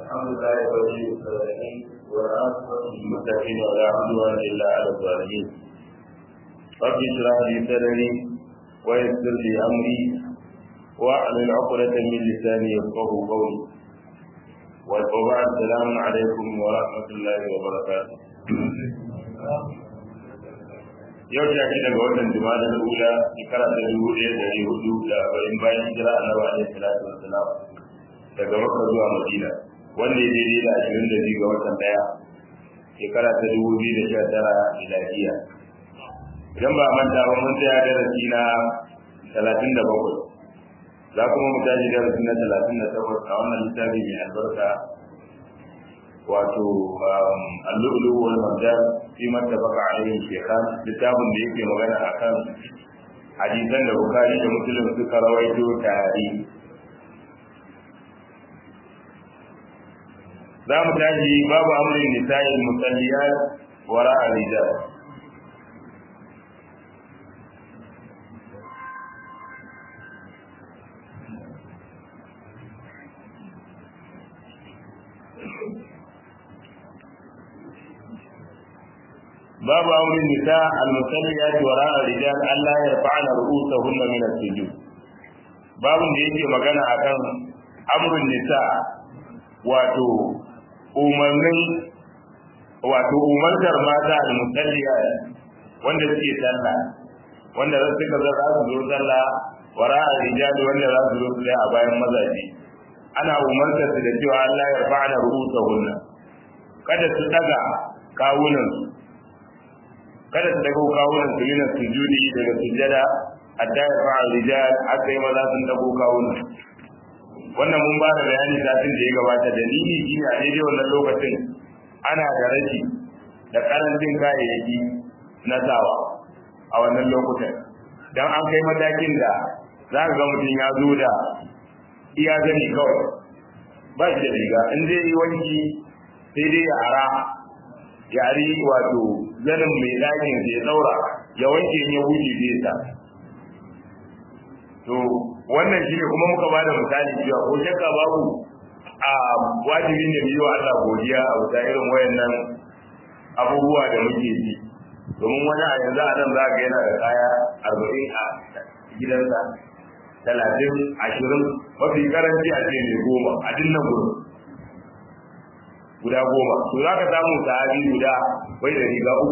الحمد لله ولي الصالحين والعاقبة للمتقين ولا عدوان إلا على الظالمين رب اشرح لي صدري ويسر لي أمري واحلل عقدة من لساني يفقه قولي وبعد السلام عليكم ورحمة الله وبركاته yau ta shi daga watan jima'a da ula shekara ta dubu ɗaya da ɗari hudu da arba'in bayan hijira annabi alaihi salatu wassalam daga makka zuwa madina wanda ya daidai da ashirin da biyu ga watan ɗaya shekara ta dubu biyu da sha tara miladiya idan ba manta ba mun tsaya darasi na talatin da bakwai za kuma mu tashi darasi na talatin da takwas a wannan littafi mai albarka wato al-lu'lu wal marjan fi mattafaqa alayhi shaykhan littafin da yake magana akan hadisan da Bukhari da Muslim suka rawaito tare za mu tashi babu amrin nisa'i musalliyat wara rijal باب أمر النساء المصليات وراء الرجال ألا يرفعن رؤوسهن من السجود باب da yake magana akan amrun nisa wato umarnin wato umartar mata al-musalliya wanda suke sallah wanda za su ka za su zo sallah wara rijali wanda za su zo su a bayan mazaje ana umartar su da cewa Allah ya fa'ala ru'usahunna kada su daga kawunan su kada su dago kawunan su yana sujudi daga sujada hatta ya fa'a rijal aka yi maza sun dago kawunan wannan mun ba da bayani satin da ya gabata dalili shi ne a daidai wannan lokacin ana da rashi da karancin kayayyaki na sawa a wannan lokutan dan an kai matakin da za ka ga mutum ya zo da iya gani kawai ba shi da riga in zai yi wanki sai dai ya ara yari wato zanin mai ɗakin ya ɗaura ya wanke ya wuce zai sa to wannan shi ne kuma muka bada misali cewa ko shakka babu a wajibi ne biyu wa Allah godiya a wata irin wayannan abubuwa da muke ji domin wani a yanzu a nan za ka yana da kaya arba'in a gidansa talatin ashirin mafi karanci a ce mai goma a dinnan gurin guda goma to za ka samu sahabi guda bai da riga uku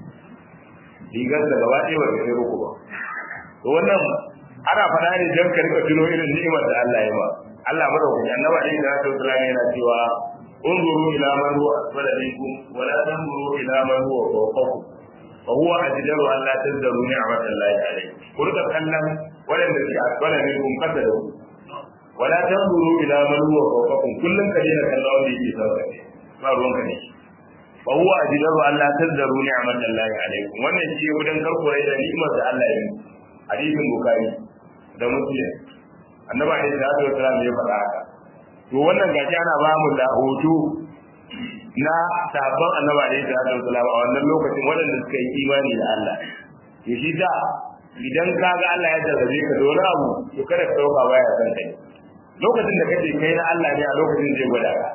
rigar da gaba ɗaya ba ta kai uku ba to wannan ana faɗa ne don ka rika tuno irin ni'imar da Allah ya ba Allah madaukaki annabi alaihi salatu wasallam yana cewa unzuru ila man huwa asfala minkum wa la tanzuru ila man huwa fawqakum fa huwa ajdaru an la tazdaru ni'matallahi alayhi ku rika kallon waɗanda ke asfala minkum kada da ku wala tanzuru ila man huwa fawqakum kullun ka dena kallon wanda yake sama da ba ruwanka ne fa huwa ajdaru an la tazdaru ni'matallahi alaykum wannan shi gudan karkure da ni'imar da Allah ya yi hadisin bukhari da muslim annabi alaihi salatu wasallam ya faɗa haka to wannan gaji ana ba mu da hoto na sabon annabi alaihi salatu wasallam a wannan lokacin waɗanda suka yi imani da Allah to shi da idan ka ga Allah ya jarrabe ka da wani abu to kada ka dauka baya san kai lokacin da kace kai na Allah ne a lokacin zai gwada ka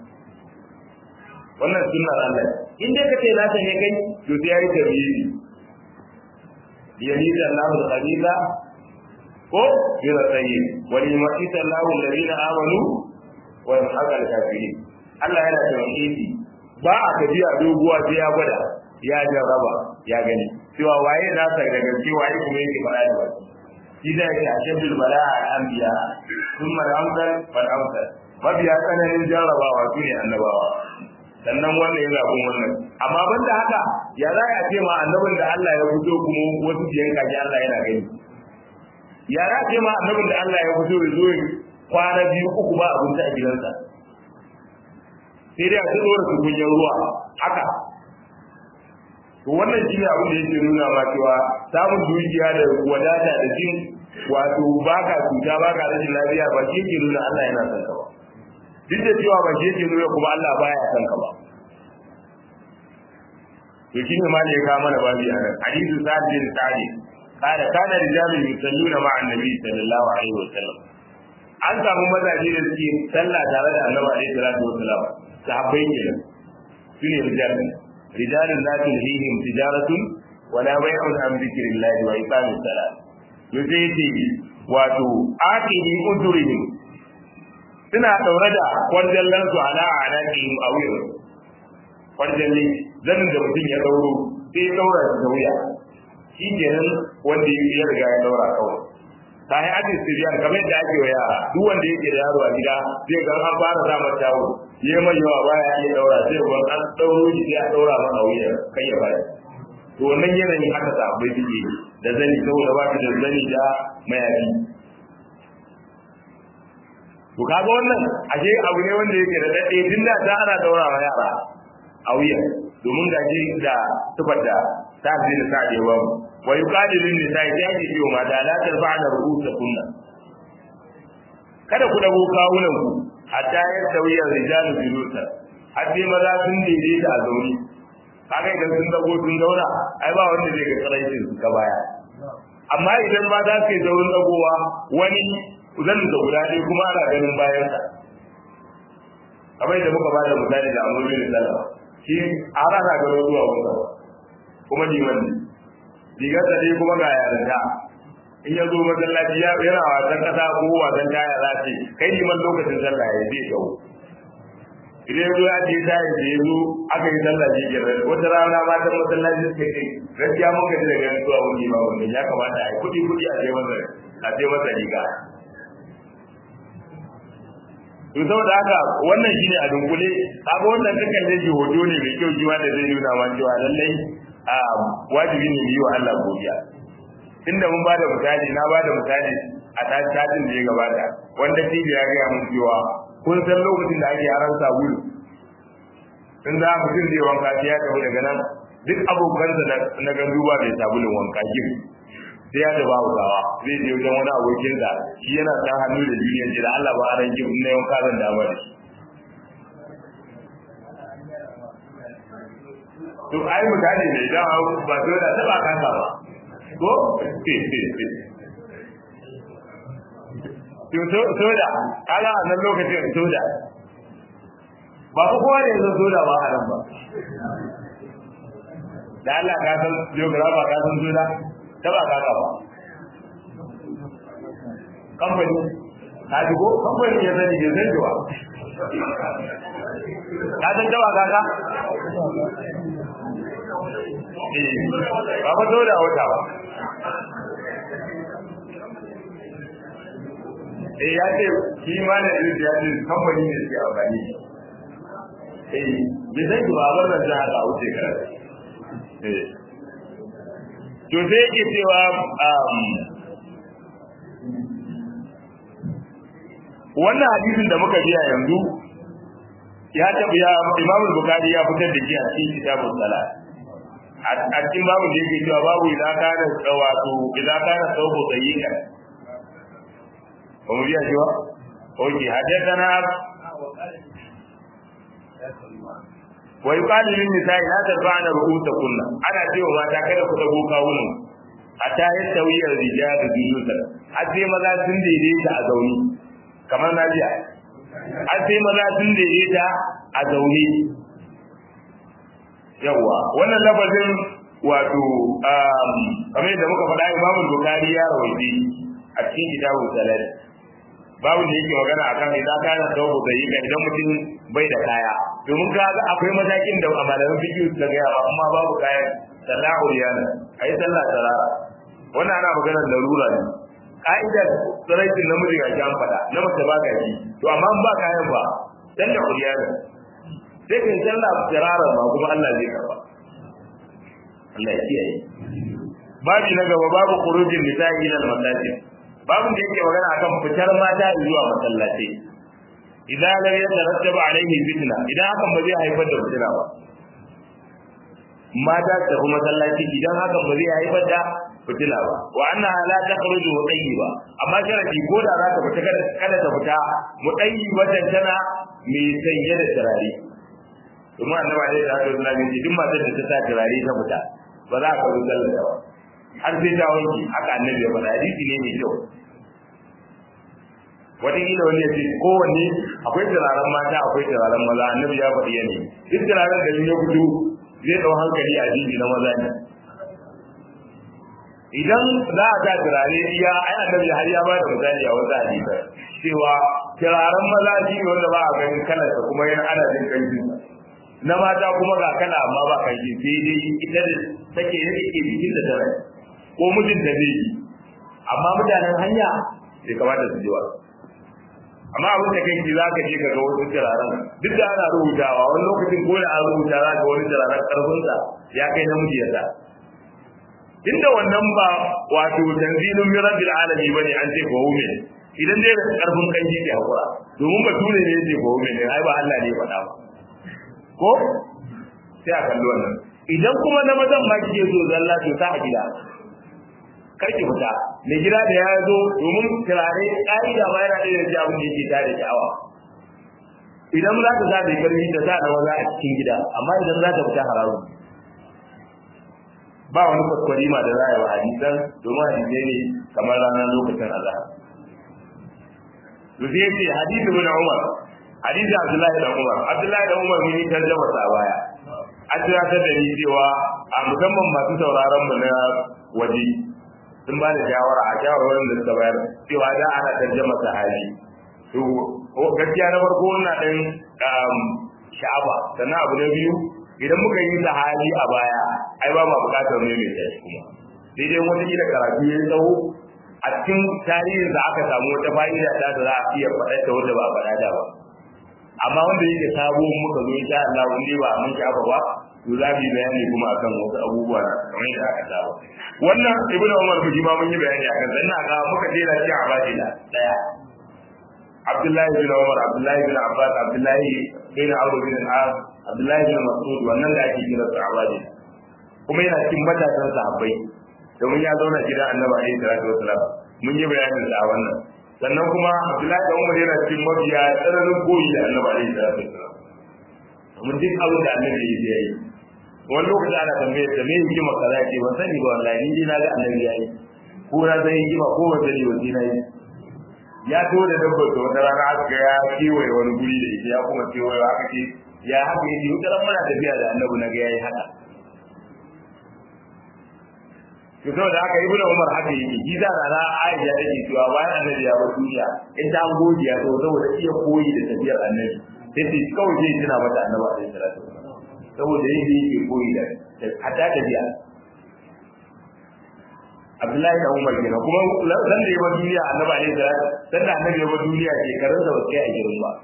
wannan sunnar Allah in dai kace na ta ne kai to sai yayi tabiyi yamida Allah al-khabitha ko bira tayyib wa limasita Allah alladhina amanu wa yamhaqa al-kafirin Allah yana tauhidi ba a tafiya doguwa sai ya gwada ya jarraba ya gani cewa waye na sa daga cewa waye kuma yake fara da wani shi da yake a shaddul bala'a al-anbiya thumma al-amsal wal amsal mabiya tsananin jarrabawa su ne annabawa sannan wannan yana bin wannan amma banda haka ya za a ce ma annabin da Allah ya fito kuma wasu biyan kaji Allah yana gani ya za a ce ma annabin da Allah ya fito ya zo kwana biyu uku ba abinci a gidansa sai dai a ci dora su kunyan ruwa haka to wannan shi ne abin da yake nuna ma cewa samun dukiya da wadata da jin wato baka cuta baka rashin lafiya ba shi yake nuna Allah yana son ka ba duk da cewa ba shi yake nuna kuma Allah baya son ka ba to shi ne ma ne ya kawo mana babu a nan hadisu sa'ad bin sa'id قال كان رجال يصلون مع النبي صلى الله عليه وسلم an samu mazaje da suke sallah tare da annabi alaihi salatu wasalam sahabbai kenan su ne rijal rijalun la tulhihim tijaratun wala bai'un an dhikrillahi wa iqamis salat to sai yace wato aqidi udurihim suna daure da kwanjallan su ala anaqihim a wuyan kwanjalli zanin da mutum ya dauro sai ya daura da wuya shi kenan wanda ya riga ya daura kawai ta yi ajin siriyan kamar yadda ake wa yara duk wanda yake da yaro a gida zai ga an fara sa mata tawo ya mai yawa baya iya daura sai ban an dauro shi sai a daura masa wuya kai ya baya to wannan yanayin haka sa bai suke da zani saboda ba da zani da mayafi to kaga wannan ashe abu ne wanda yake da dade tun da ta ana daura wa yara a wuya domin gaji da tufar da ta fi da sa da yawa wa yuqadilu nisa'i ya ji biyo mata la tarfa'na ru'usakunna kada ku dago kawunan ku hatta ya sauya rijalu bilusa har sai maza sun daidaita a zauni kaga idan sun dago sun zauna ai ba wanda zai ga tsaraicin su ka baya amma idan ma za su yi zaurin dagowa wani zan da guda ɗaya kuma ana ganin bayansa kamar da muka bada misali da amurin da sallah shi a rana gano zuwa wanda kuma liman ne rigar da dai kuma ga yarinta in ya zo masallaci ya yana wasan kasa ko wasan taya za ce kai liman lokacin sallah ya zai gawo idan zo ya je taya da ya zo aka yi sallah shi ke wata rana matan masallaci suka kai gaskiya mun gaji da ganin zuwa wani liman wanda ya kamata a yi kuɗi kuɗi a sai masa a sai masa riga to saboda haka wannan shine a dunkule kaga wannan dukkan da ji hoto ne mai kyau jiwa da zai nuna ma cewa lallai a wajibi ne yi wa Allah godiya inda mun bada misali na bada misali a tashin da ya gabata wanda tibi ya ga mun cewa kun san lokacin da ake haran sabulu in za mutum zai wanka sai ya tafi daga nan duk abokansa na gandu ba mai sabulun wanka gir sai ya da babu gawa zai je wajen wani abokinsa shi yana ta hannu da duniya ce da Allah ba a ran gir na wanka zan dama da shi to ai mutane ne idan ba so da taba kanka ba ko to soda kaga a nan lokacin soda ba ku kowa ne zo soda ba a nan ba da Allah ka san geographer ka san soda taba kanka ba kamfani ka ji ko kamfani ya sani bai san ba ka san taba kaka ba fa dole a wata ba eh ya ce shi ma da irin ya ce kamfani ne suke amfani eh bai san ba wannan da haka wuce ka eh to sai yake cewa wannan hadisin da muka biya yanzu ya tabi ya Imam Bukhari ya fitar da shi a cikin kitabun salat a cikin babu da yake cewa babu idan kana wato idan kana sauko sayyika ba mu biya shi ba oke hadathana wa yuqalu lin nisa'i la tarfa'na ru'usakunna ana cewa mata kada ku dago kawunan hatta yastawi ar-rijal bijusa har sai maza sun daidaita a zauni kamar na jiya har sai maza sun daidaita a zaune yawa wannan lafazin wato kamar yadda muka faɗa imamu bukari ya rawaiti a cikin kitabun salat babu da yake magana akan idan kana tawbu da yi idan mutum bai da kaya domin ga akwai matakin da malaman fiqh suka ga yawa amma babu kaya sallahu riyana ayi sallah tarara wannan ana magana larura ne ka'idar tsaraitin namiji ga jan fada na mace ba ka ji to amma ba kayan ba sallah riyana sai kan sallah tarara ma kuma Allah zai karba Allah ya kiyaye babi na gaba babu khurujin nisa'i ila al-masajid babin da yake magana akan fitar mata zuwa masallaci idan lam yatarattaba alaihi fitna idan hakan ba zai haifar da fitina ba mata ta kuma masallaci idan hakan ba zai haifar da fitina ba wa annaha la takhruju mutayyiba amma sharadi ko da za ta fita kada ta fita mutayyibatan tana mai sanye da turare kuma annabi alaihi salatu wasallam ya ce duk matar da ta sa turare ta fita ba za ka zo sallar ba har sai ta wanke haka annabi ya faɗa hadisi ne mai kyau wataƙila wani ya ce kowanne akwai turaren mata akwai turaren maza annabi ya faɗi yanayi duk turaren da ya fito zai ɗau hankali a jiji na maza ne idan za a ga turare iya ai annabi har ya bada misali a wata hadisa cewa turaren maza shi ne wanda ba a ganin kalarsa kuma yana ana jin kanshin na mata kuma ga kala amma ba kanshi sai dai ita da take yake bikin da tare ko mijin da zai yi amma mutanen hanya bai kamata su ji ba amma abin da kai za ka je ka ga wasu turaren duk da ana rubutawa wani lokacin ko da an rubuta za ka wani turaren karfinsa ya kai namiji ya sa inda wannan ba wato tanzilun min rabbil alamin bane an ce ko wume idan dai karfin kan ke hakura domin bature ne yake ko wume ai ba Allah ne ya faɗa ba ko sai a kalli wannan idan kuma na mazan ma kike so zalla to ta a gida kar ki fita mai gida da ya zo domin turare ƙa'ida ma yana ɗaya da abin da yake tare sha'awa idan za ta sa da karfi ta sa da maza a cikin gida amma idan za ta fita haramun ba wani kwaskwari ma da za a yi wa hadisan domin hadisai ne kamar ranar lokacin azhar to sai yace hadisi ibn umar hadisi abdullahi da umar abdullahi da umar mun yi tarjama sa baya an tunatar da ni cewa a musamman masu sauraron mu na waje sun ba da shawara a shawarwarin da suka bayar cewa da ana tarjama sahabi to gaskiya na farko ina dan sha'aba sannan abu na biyu idan muka yi sahabi a baya ai ba ma bukatar ne mai tashi kuma sai dai wani kila karatu ya tsawo a cikin tarihin da aka samu wata fa'ida ta da za a iya faɗa ta wanda ba a faɗa da ba amma wanda yake sabo muka zo insha Allah wanda ba mun shafa ba to za mu yi bayani kuma akan wasu abubuwa kamar yadda aka saba wannan ibnu umar mu ma mun yi bayani akan sai ina ga muka jera shi a badila daya Abdullahi bin Umar, Abdullahi bin Abbas, Abdullahi bin Abu bin Al-As, Abdullahi bin Mas'ud wannan da ake kira su Abadi. Kuma yana cikin matasan sahabbai. Domin ya zauna gidan Annabi alaihi salatu wasalam. Mun yi bayanin da wannan. Sannan kuma Abdullahi bin Umar yana cikin mabiya tsananin koyi da Annabi alaihi salatu wasalam. Mun duk abin da Annabi ya yi. Wani lokaci ana tambayar da me hikima kaza ce ban sani ba wallahi ni na ga Annabi ya yi. Ko na san hikima ko ban sani ba sai na yi. ya to da dabbar da wata rana aka ya kewaye wani guri da ita ya kuma kewaye aka ce ya haka yake wata ran muna tafiya da annabi na ga yayi haka to saboda haka ibnu umar haka yake shi da rana aisha take cewa bayan annabi ya bar duniya in ta gode ya so saboda iya koyi da tafiyar annabi sai ce kawai zai tuna mata annabi alaihi salatu saboda yake yake koyi da hatta tafiya Abdullahi da Umar kenan kuma dan da ya bar duniya Annabi alaihi salatu dan da Annabi ya bar duniya shekarun da wasu a girin ba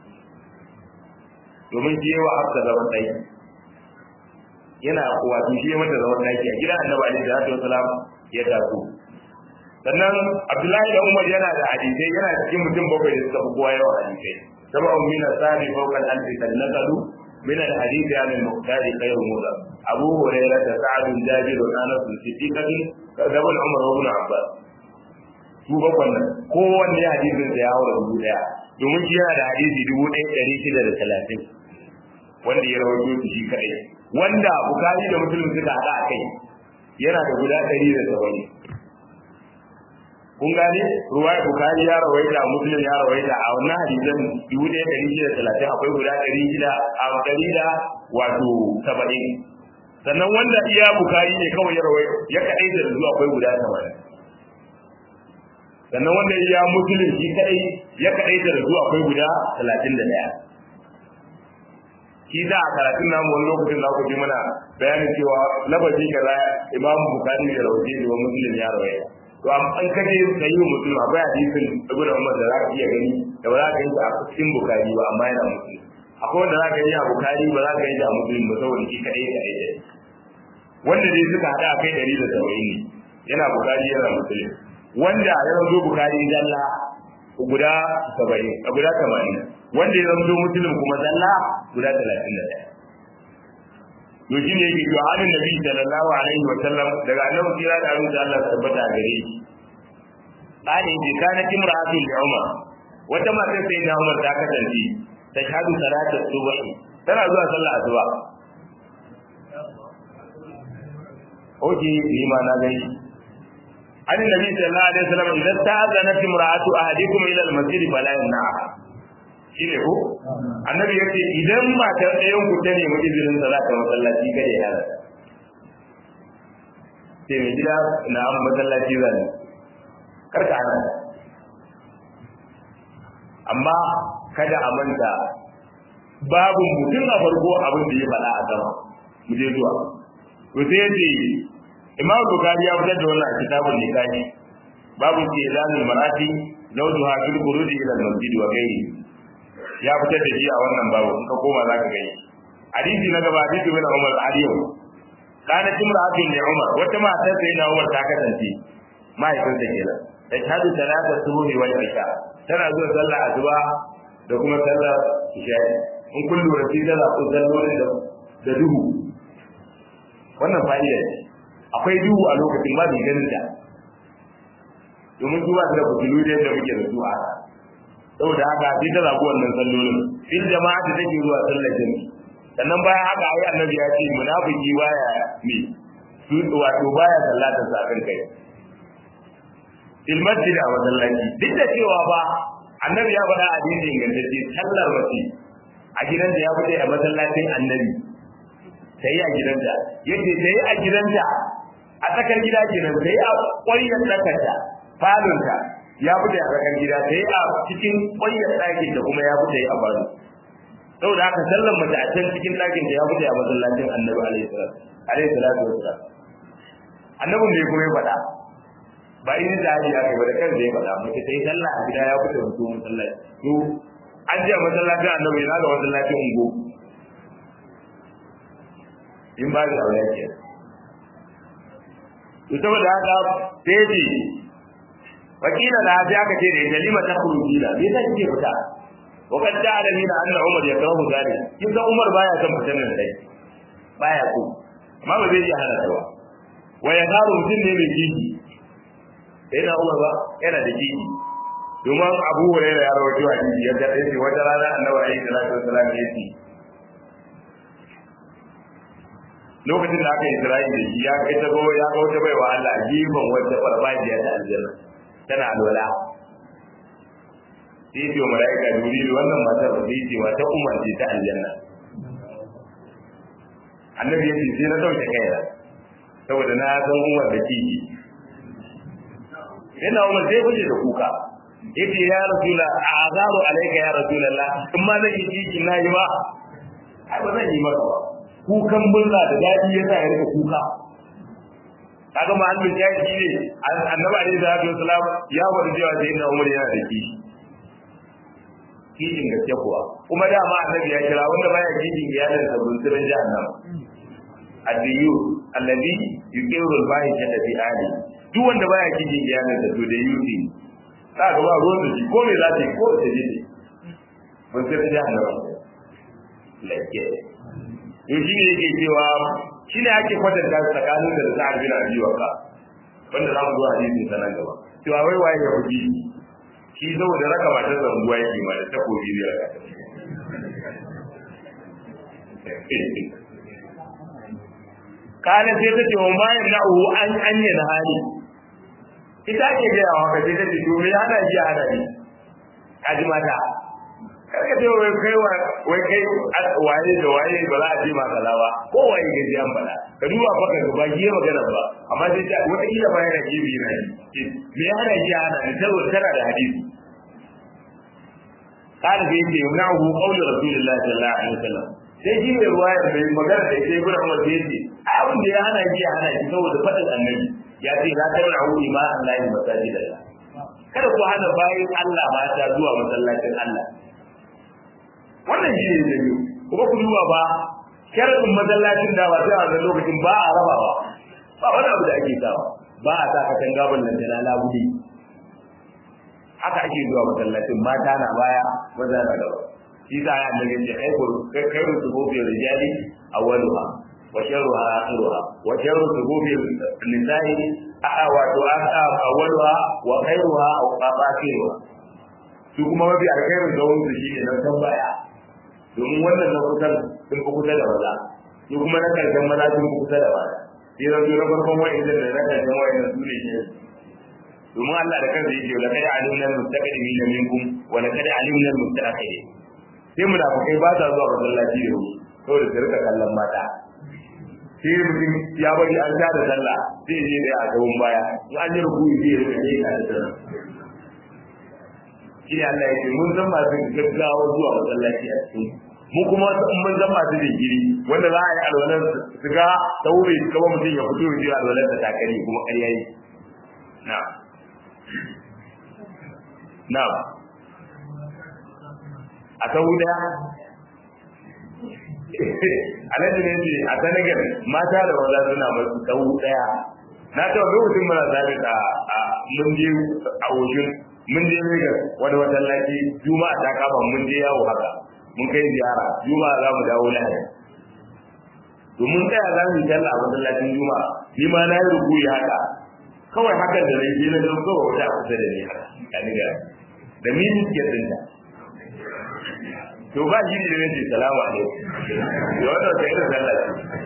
domin shi yawa hafsa zaman ɗaki yana wato shi mata zaman ɗaki a gidan Annabi alaihi salatu wasalam ya taso sannan Abdullahi da Umar yana da hadisai yana cikin mutum bakwai da suka fi kowa yawan hadisai sab'un min asabi fawqa al-alfi kad naqalu من الحديث عن المختار خير مضر أبو هريرة سعد جابر أنس صديقة كذب عمر وابن عباس su bakwan nan kowanne hadisin da ya haura dubu daya domin shi yana da hadisi dubu ɗaya ɗari shida da talatin wanda ya rawaito shi kaɗai wanda bukari da musulun suka haɗa a kai yana da guda ɗari da saba'in kun gane ruwaya bukari ya rawaita muslim ya rawaita a wannan hadisan dubu ɗaya ɗari shida talatin akwai guda ɗari shida a ɗari da wato saba'in sannan wanda iya bukari ne kawai ya rawaita ya kaɗai da zuwa akwai guda saba'in sannan wanda iya muslim shi kaɗai ya kaɗai da zuwa akwai guda talatin da ɗaya shi da a karatun namu wani lokacin za ku ji mana bayanin cewa labarin kaza imamu bukari da rawaita da muslim ya rawaita to an kaje sai yi mutum akwai hadisin ibn Umar da zaka iya gani da ba za ka yi a cikin Bukhari ba amma yana mutum akwai wanda za ka yi a Bukhari ba za ka yi a Muslim ba saboda shi kadai ka yi wanda dai suka hada kai dari da saba'in ne yana Bukhari yana Muslim wanda ya zo Bukhari zalla guda saba'in guda tamanin wanda ya zo Muslim kuma zalla guda talatin da ɗaya to shi ne yake cewa hannun nabi sallallahu alaihi wa sallam daga annabi kira da abin da Allah ya tabbata gare shi qali bi kana imra'atu li umar wata mata sai da umar ta kasance ta shahadu salatu subh tana zuwa sallah asuba oke ni ma na gani an nabi sallallahu alaihi wasallam idan ta'azanat imra'atu ahadikum ila al-masjid fala yamna'a shine ko annabi yace idan matar ɗayan ku ta nemi izinin sa za ta masallaci kada ya hana sai mai gida na an masallaci zan karka hana amma kada a manta babu mutum a farko abin da ya faɗa a sama mu je zuwa to sai yace imam bukhari ya fitar da wannan a kitabun nikahi babu ke zanin marati zawjuha fil khurudi ila al-masjid wa ghairi ya fitar da shi a wannan babu in ka koma zaka gani hadisi na gaba hadisi bin Umar al-Aliyu kana timra'atun li Umar wata mata sai na Umar ta kasance mahaifin ta kenan da shahadu salata subuhi wal isha tana zuwa sallah asuba da kuma sallar isha in kun lura sai da ku sallolin da da duhu wannan fa'ida ce akwai duhu a lokacin ba mai ganin ta domin su ba su da fitilu da yadda muke da su a saboda haka sai ta zaɓi wannan sallolin fil jama'a ta take zuwa sallar jami'i sannan bayan haka ayi annabi ya ce munafiki baya me su wato baya sallatar sa kan kai fil masjid a masallaci duk da cewa ba annabi ya faɗa hadisi ingantacce sallar mace a gidanta ya fita a masallacin annabi sai a gidanta yace sai a gidanta a tsakar gida kenan sai a ƙwaryar tsakarta falonta ya fita a tsakar gida sai a cikin ƙwaryar ɗakin da kuma ya fita a falo saboda haka sallan mace a can cikin ɗakin da ya fita a masallacin annabi alaihi salatu alaihi salatu wasalam annabin da ya kuma ya faɗa ba in da haji aka ba da kansa ya faɗa mace sai sallah a gida ya fita wato masallaci to an je masallacin annabi yana ga masallacin ungo in ba da aure ke to saboda haka sai ce wakila da haji aka ce da ita lima ta kurujina me yasa kike fita wa kad ta'lamu anna umar yakrahu zalik kin san umar baya son fitan nan dai baya so amma ba zai iya hana ta ba wa ya garu mutum ne mai kiki sai na umar ba yana da kiki domin abu hurairah ya rawaito a kiki ya ga sai wata rana annabi alaihi salatu wasallam ya ce lokacin da aka yi Isra'i da shi ya kai ta go ya ga wata baiwa Allah gefen wata farfajiya ta aljanna tana alwala sai ce malaika jibril wannan matar da sai ce wata umar ce ta aljanna annabi ya ce sai na dauke kaina saboda na san umar da kiki yana umar sai fice da kuka yace ya rasula azaru alayka ya rasulullah in ma zan yi kiki na yi ba ai ba zan yi maka ba kukan murna da daɗi ya sa ya rika kuka kaga ma annabi ya yi ne annabi alaihi salatu wasalam ya wada cewa sai inna umar yana da kishi kishin gaske kuwa kuma dama annabi ya kira wanda baya kishin iyalin sa bunsurin jahannam adiyu alladhi yuqiru al-fahisha fi ali duk wanda baya kishin iyalin sa to da yuti ka ga ba ruwan da shi ko me za ta yi ko ta je bunsurin jahannam lakke to shi ne yake cewa shi ne ake kwatanta tsakanin da sa'ad bin abi waka wanda za mu zo hadisin sa nan gaba cewa wai waye ya fuji shi saboda raka matar zanguwa yake ma da takobi zai raka kana sai ta ce wa ma yamna'u an anya na hali ita ke ga yawa ka sai ta ce to me hana ji hana ni kaji mata karka ce wai kai wai kai waye da waye ba za a ce ma kaza ba ko waye ga ji an faɗa ka duba fa ka ba ji magana ba amma sai ta wata kila ba yana ji bi na me ya hana ji hana ni saboda tana da hadisi kana da yake yumna'u qawlu rasulillahi sallallahu alaihi wasallam sai ji mai ruwaya mai magana da sai ibn Umar sai ce abin da ya hana ji hana shi saboda faɗin annabi ya ce la tamna'u ima Allah masajidallah kada ku hana bayin Allah mata zuwa masallacin Allah wannan shi ne da biyu kuma ku duba ba sharadin masallacin da ba sai a wannan lokacin ba a rabawa ba wani abu da ake sawa ba a sa katanga ballan da labudi haka ake zuwa masallacin mata na baya maza na gaba shi sa ya annabi ce kai ku kai ku sububi rijali awwaluha wa sharruha akhiruha wa sharru sububi nisa'i a wato awwaluha wa khairuha akhiruha su kuma mafi alkhairin da wani shi ne na tambaya domin wannan na kusan sun fi kusa da maza su kuma na karshen maza sun fi kusa da mata sai na zo na farkon wa'in da na karshen wa'in da su ne shi domin Allah da kansa yake la kada alimna al-mustaqdimin minkum wa la kada alimna al-mustaakhirin sai munafikai ba sa zuwa masallaci da wuri saboda su rika kallon mata sai mutum ya bari an sha da sallah sai je da a gaban baya in an yi rukuyi sai ya rika ne ka da sallah shi ne Allah ya ce mun san masu gaggawa zuwa masallaci a cikin mu kuma in mun san masu jinkiri wanda za a yi alwalar su ga taure su kama mutum ya fito ya alwalar ta takari kuma ƙarya yi na na a sau daya a nan ne ce a senegal mata da maza suna masu sau daya na taɓa lokacin mana zaɓi a mun je a oshun mun je Lagos wani masallaci juma'a ta kama mun je yawo haka mun kai ziyara juma'a za mu dawo lahadi domin tsaya za mu yi talla a masallacin juma'a ni ma na yi rukuyi haka kawai hakan da zai je na zo kawai wata a kusa da ni haka kani da da mini ke tsinta to ba shi ne ne ce salamu alaikum da wannan sai da sallah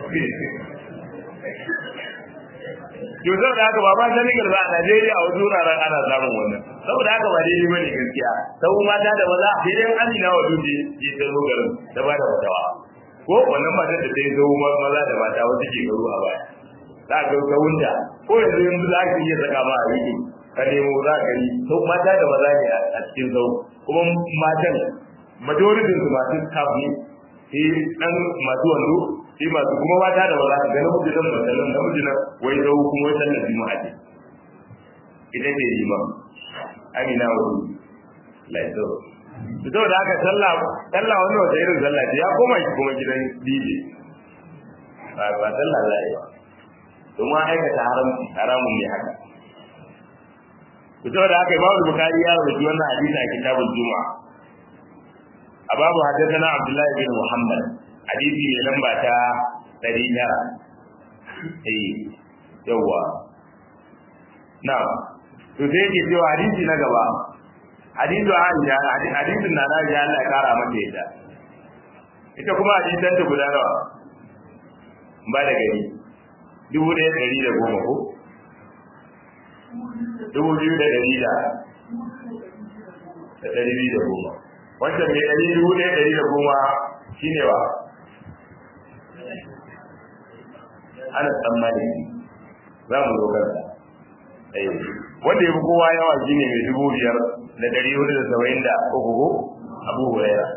to saboda haka ba ma Senegal ba a Najeriya a wasu wuraren ana samun wannan saboda haka ba daidai bane gaskiya sau mata da maza sai dai Amina wa Duje ke ta zo garin ta ba da fatawa ko wannan matar da ta yi zau maza da mata wasu ke garu a baya za ka ga wunda ko yanzu yanzu za ka iya saka ma a rike ka nemo za ka yi sau mata da maza ne a cikin zau kuma matan majoritin su masu staff ne sai dan masu wando sai masu kuma mata da maza ga namiji nan masallan namiji nan wai zau kuma wai sallar juma'a ce ita ce liman amina wa laizo to saboda haka sallah sallah wannan wata irin sallah ce ya koma shi kuma gidan dije ba ba sallah za yi ba domin aikata haramci haramun ne haka to saboda haka imamu bukari ya rubuta wannan hadisi a kitabul juma'a a babu haddathana abdullahi bin muhammad hadisi mai lamba ta 900 eh yawa na to sai yake cewa hadisi na gaba hadisu Aisha hadisin na na ya Allah ya kara mata ita ita kuma hadisan ta guda nawa ba da gari dubu ɗaya ɗari da goma ko dubu biyu da ɗari da da ɗari biyu da goma wancan mai ɗari dubu ɗaya ɗari da goma shine wa ana tsammani za mu zo kansa wanda ya fi kowa yawa shine mai dubu biyar da dari hudu da saba'in da uku ko abu huraira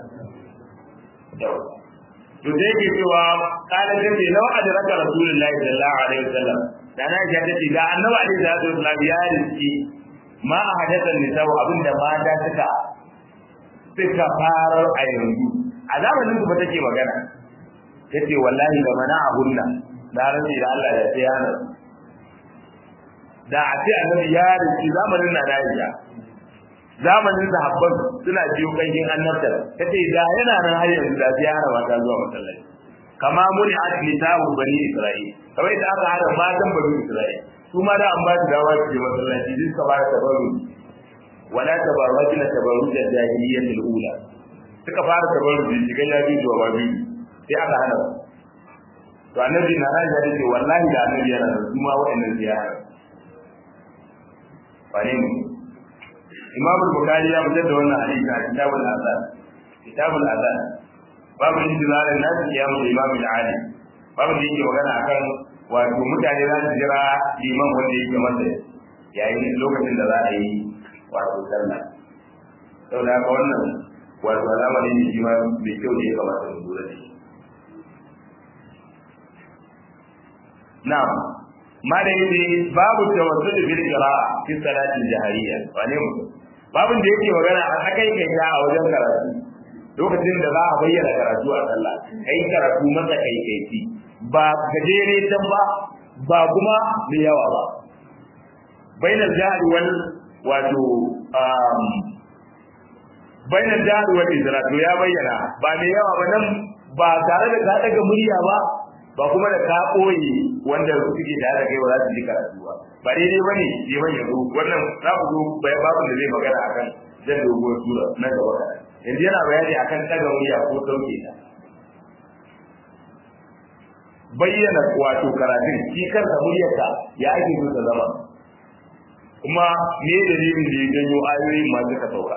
to sai ke cewa kala ta ce lawa a diraka rasulullahi sallallahu alaihi wasallam da na ga ta ce da annabi alaihi salatu wasallam ya riski ma a hadathan nisa abinda mata suka suka farar a yanzu a zamanin su ba take magana tace wallahi da mana a hunna da rantsi da Allah da sai yana da a ce annabi ya riski zamanin na Aisha zamanin sahabban suna biyo kankin annabta kace da yana nan har yanzu da sai hana mata zuwa masallaci kama muni asli tahu bani isra'il kamar da aka hada matan bani isra'il su ma da an ba su dawa su je masallaci duk ka fara tabarru wala tabarrajna tabarruj al-jahiliyyah al-ula suka fara tabarru shiga ya bi zuwa babi sai aka hana to annabi na raja da ce wallahi da annabi yana da su ma wa'annan ziyara wane ne Imam Bukhari ya fitar da wannan hadisi a Kitabul Azan. Kitabul Azan. Babu intizarin nasu kiyamu da Imam Ali. Babu da yake magana akan wato mutane za su jira liman wanda yake masa yayin lokacin da za a yi wato sallah. Sau da haka wannan wato alama ne da shi ma mai kyau da ya kamata mu lura da shi. Na'am. ma da yake babu tawassul bil qira'a fi salatin jahariya wane mutum babun da yake magana a akai kai ta a wajen karatu lokacin da za a bayyana karatu a sallah kai karatu masa kai kai ci ba gajere tan ba ba kuma da yawa ba bainal jahri wal wato um bainal jahri wal izra to ya bayyana ba mai yawa ba nan ba tare da ka daga murya ba ba kuma da ka ɓoye wanda suke da da kai ba za su ji karatu ba ba daidai bane je ban yanzu wannan za ku zo bayan babin da zai magana akan zan doguwar sura na gaba yanzu yana bayani akan ɗaga murya ko sauke ta bayyana wato karatun shi kansa muryarsa ya ake so ta zama kuma me dalilin da ya janyo ayoyin ma suka sauka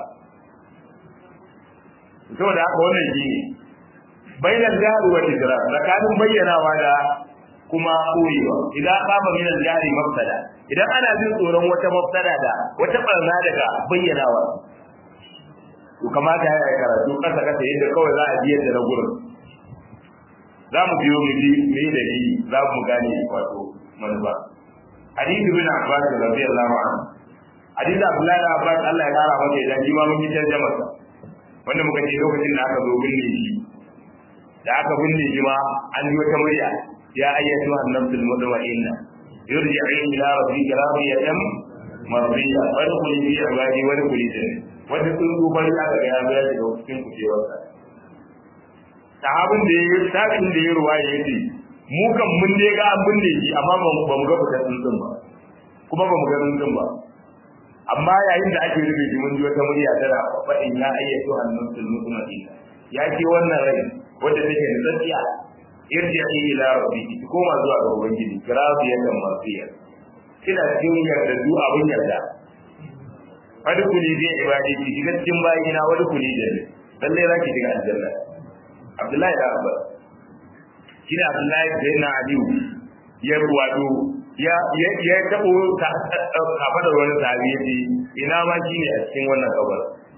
saboda haka wannan shi ne bainal jahri wal idrar tsakanin bayyanawa da kuma koyewa idan kama min al jahri mafsada idan ana jin tsoron wata mafsada da wata barna daga bayyanawa to kamata ya yi karatu kasa kasa yadda kawai za a biyar da na gurin za mu biyo mu bi me da shi za mu gane wato manufa hadisi bin abbas radiyallahu anhu hadisi abdullahi bin abbas Allah ya kara masa idan shi ma mun yi tarjuma wanda muka ce lokacin da aka zo binne shi da aka binne shi ma an yi wata murya ya ayyatu an-nafsul mutma'inna yurji'i ila rabbika radiyatan mardiya fadkhuli fi ibadi wa dkhuli jannah wanda sun zo bari aka ga ya zo ya shiga cikin kujewarsa sahabin da ya sabin da ya ruwa ya ce mu kan mun dai ga an binne shi amma ba mu ga fitar tsuntsun ba kuma ba mu ga tsuntsun ba amma yayin da ake rufe shi mun ji wata murya tana faɗin ya ayyatu an-nafsul mutma'inna ya ce wannan rai wanda take da tsakiya irji'i ila rabbiki ki koma zuwa ga ubangiji kirafiyar da marfiya kina cikin yarda du abun yarda wani kuli bi ibadi ki shiga cikin bayina wani kuli da ne lalle zaki shiga aljanna abdullahi da abbas kina abdullahi da yana aliyu ya wato ya ya ya tabo kafa da wani sahabi yace ina ma shine a cikin wannan kabar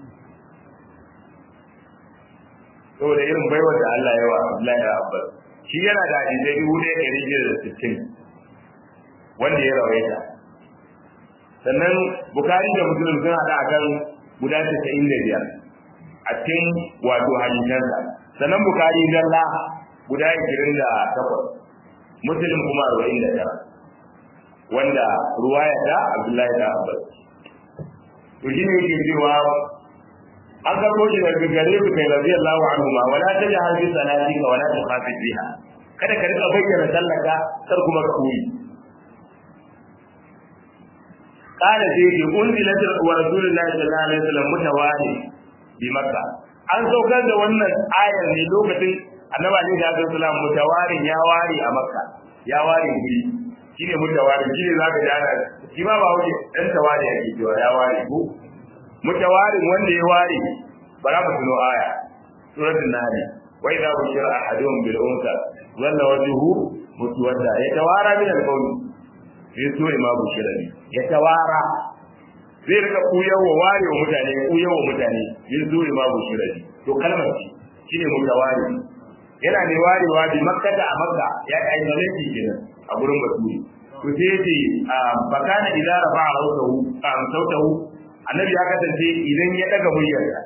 saboda irin baiwar da Allah ya wa Abdullahi da Abbas shi yana da hadisai dubu ɗaya ɗari biyar da sittin wanda ya rawaita sannan Bukari da Muslim sun haɗa akan guda casa'in da biyar a cikin wato hadisansa sannan Bukari zalla guda ashirin da takwas Muslim kuma arba'in da tara wanda ruwaya da Abdullahi da Abbas to shi ne yake cewa an karbo shi daga gare su kai radiyallahu anhu ma wala tajhar bi salatika wala tukhafit biha kada ka rika bayyana sallaka kar kuma ka koyi kana sai ji unzilat wa rasulullahi sallallahu alaihi wasallam mutawali bi makka an saukar da wannan ayar ne lokacin annabi alaihi wasallam mutawarin ya ware a makka ya ware guri shine mutawarin shine zaka ji ana shi ma ba wuce dan tawari yake cewa ya ware ko mutawarin wanda ya ware bara mu tuno aya suratul nahl wa idha bushira ahaduhum bil unsa dhalla wajhuhu mutwadda yatawara min al qawmi sai so ma bushira ne yatawara zai rika kuyawa ware wa mutane kuyawa mutane yin so ma bushira ne to kalmar ce shine mutawari yana ne warewa bi makka da makka ya kai zalunci kenan a gurin basuri to sai yace bakana idza rafa'a sautahu am sautahu annabi ya kasance idan ya daga muryarsa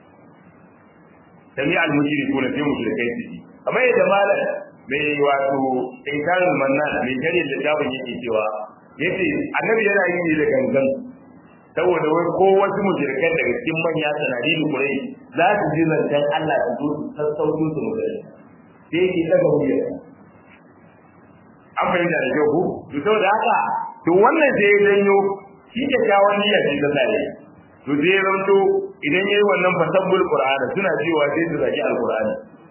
sami al-mushriku na sai mushrikai su ji kamar yadda malam mai wato inkarul mannan mai kare littafin yake cewa yace annabi yana yi ne da gangan saboda wai ko wasu mushrikan daga cikin manya sanadi da kurai za su ji zancen Allah su zo su sassauto su mushrikai sai yake daga muryarsa an fahimta da kyau ko to saboda haka to wannan sai ya janyo shi ke kyawun niyya ce ta tsare to sai ya zanto idan yayi wannan fasabbul qur'ani suna cewa sai su zaki alqur'ani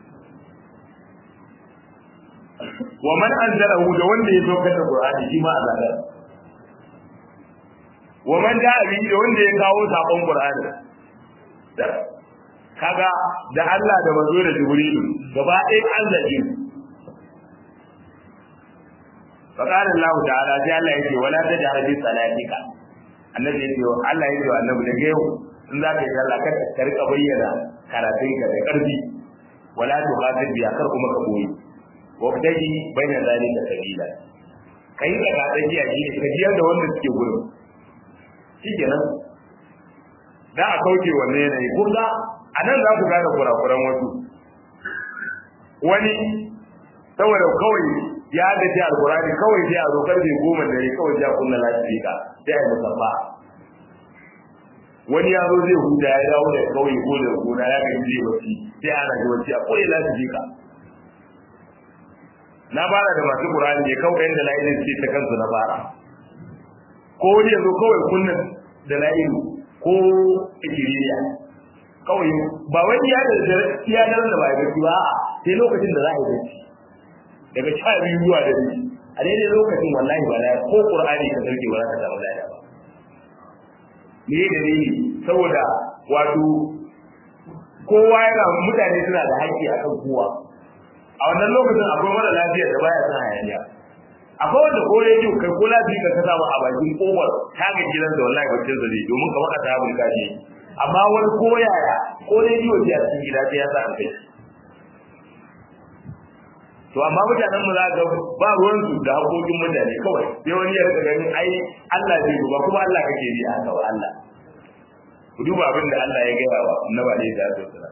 wa man anzalahu da wanda ya saukar da qur'ani shi ma azabar wa man da abi da wanda ya kawo sakon qur'ani kaga da Allah da manzo da jibrilu gaba ɗaya Allah ne فقال الله تعالى sai Allah yake wala tajhar bi salatika annabi yake Allah yake wa annabi daga yau in za ka yi sallah kada ka rika bayyana karatun ka da karfi wala tuqatil bi akar kuma ka boye wa btaji baina zalika sabila kai da ka tsakiya shi ne ka jiyar da wanda suke gurin shikenan da a kauce wannan yanayi kun ga anan za ku gane kurakuran wasu wani saboda kawai ya da ji alkurani kawai sai a zo karfe goma da ne kawai ya kunna lafiya sai a yi musabba wani ya zo zai huta ya dawo da kawai ko da gona ya ga zai wasi sai ana ji wasi a koyi lafiya na fara da masu qur'ani ne kawai yanda layin ce ta kansu na fara ko wani ya zo kawai kunna da layin ko ikiriya kawai ba wani ya da iya da ba ya gaci ba sai lokacin da za a yi gaci daga sha biyu zuwa da biyu a daidai lokacin wallahi ba ko qur'ani ka sauke ba za ka samu lada ba me da ne saboda wato kowa yana mutane suna da haƙƙi akan kowa a wannan lokacin akwai mara lafiya da baya son hayaniya akwai wanda ko rediyo kai ko lafiya ka kasa a bakin kowar taga gidan da wallahi bacin zare domin kamar ka ta bulka ne amma wani ko yaya ko rediyo ce a cikin gida sai ya sa kai to amma mutanen mu za ga ba ruwan su da hakokin mutane kawai sai wani ya rika ganin ai Allah zai ba kuma Allah kake bi a ga Allah ku duba abin da Allah ya gaya wa annabi alaihi salatu wasallam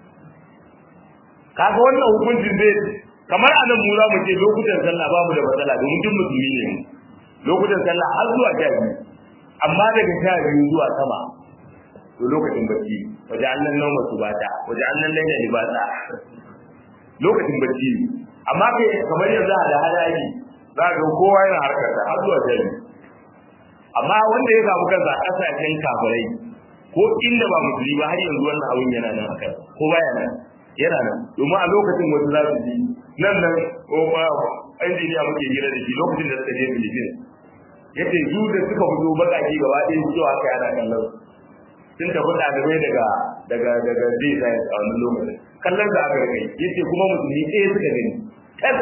kaga wannan hukuncin zai kamar anan mu za mu ce lokutan sallah babu da matsala domin duk musulmi ne mu lokutan sallah har zuwa sha biyu amma daga sha biyu zuwa sama to lokacin bacci waje annan nauma su bata waje annan laila libasa lokacin bacci amma kai kamar yanzu da hadaji za ga kowa yana harkar da har zuwa sha biyu amma wanda ya samu kansa a kasashen kafirai ko inda ba musulmi ba har yanzu wannan abin yana nan akan ko baya nan yana nan domin a lokacin wasu za su ji nan nan ko ba injiniya muke hira da shi lokacin da suka je Philippines yace su da suka fito bakaki gaba ɗaya su cewa kai ana kallon sun tafi ɗalibai daga daga daga zai science a wannan lokacin kallon da aka kai yace kuma musulmi ɗaya suka gani kan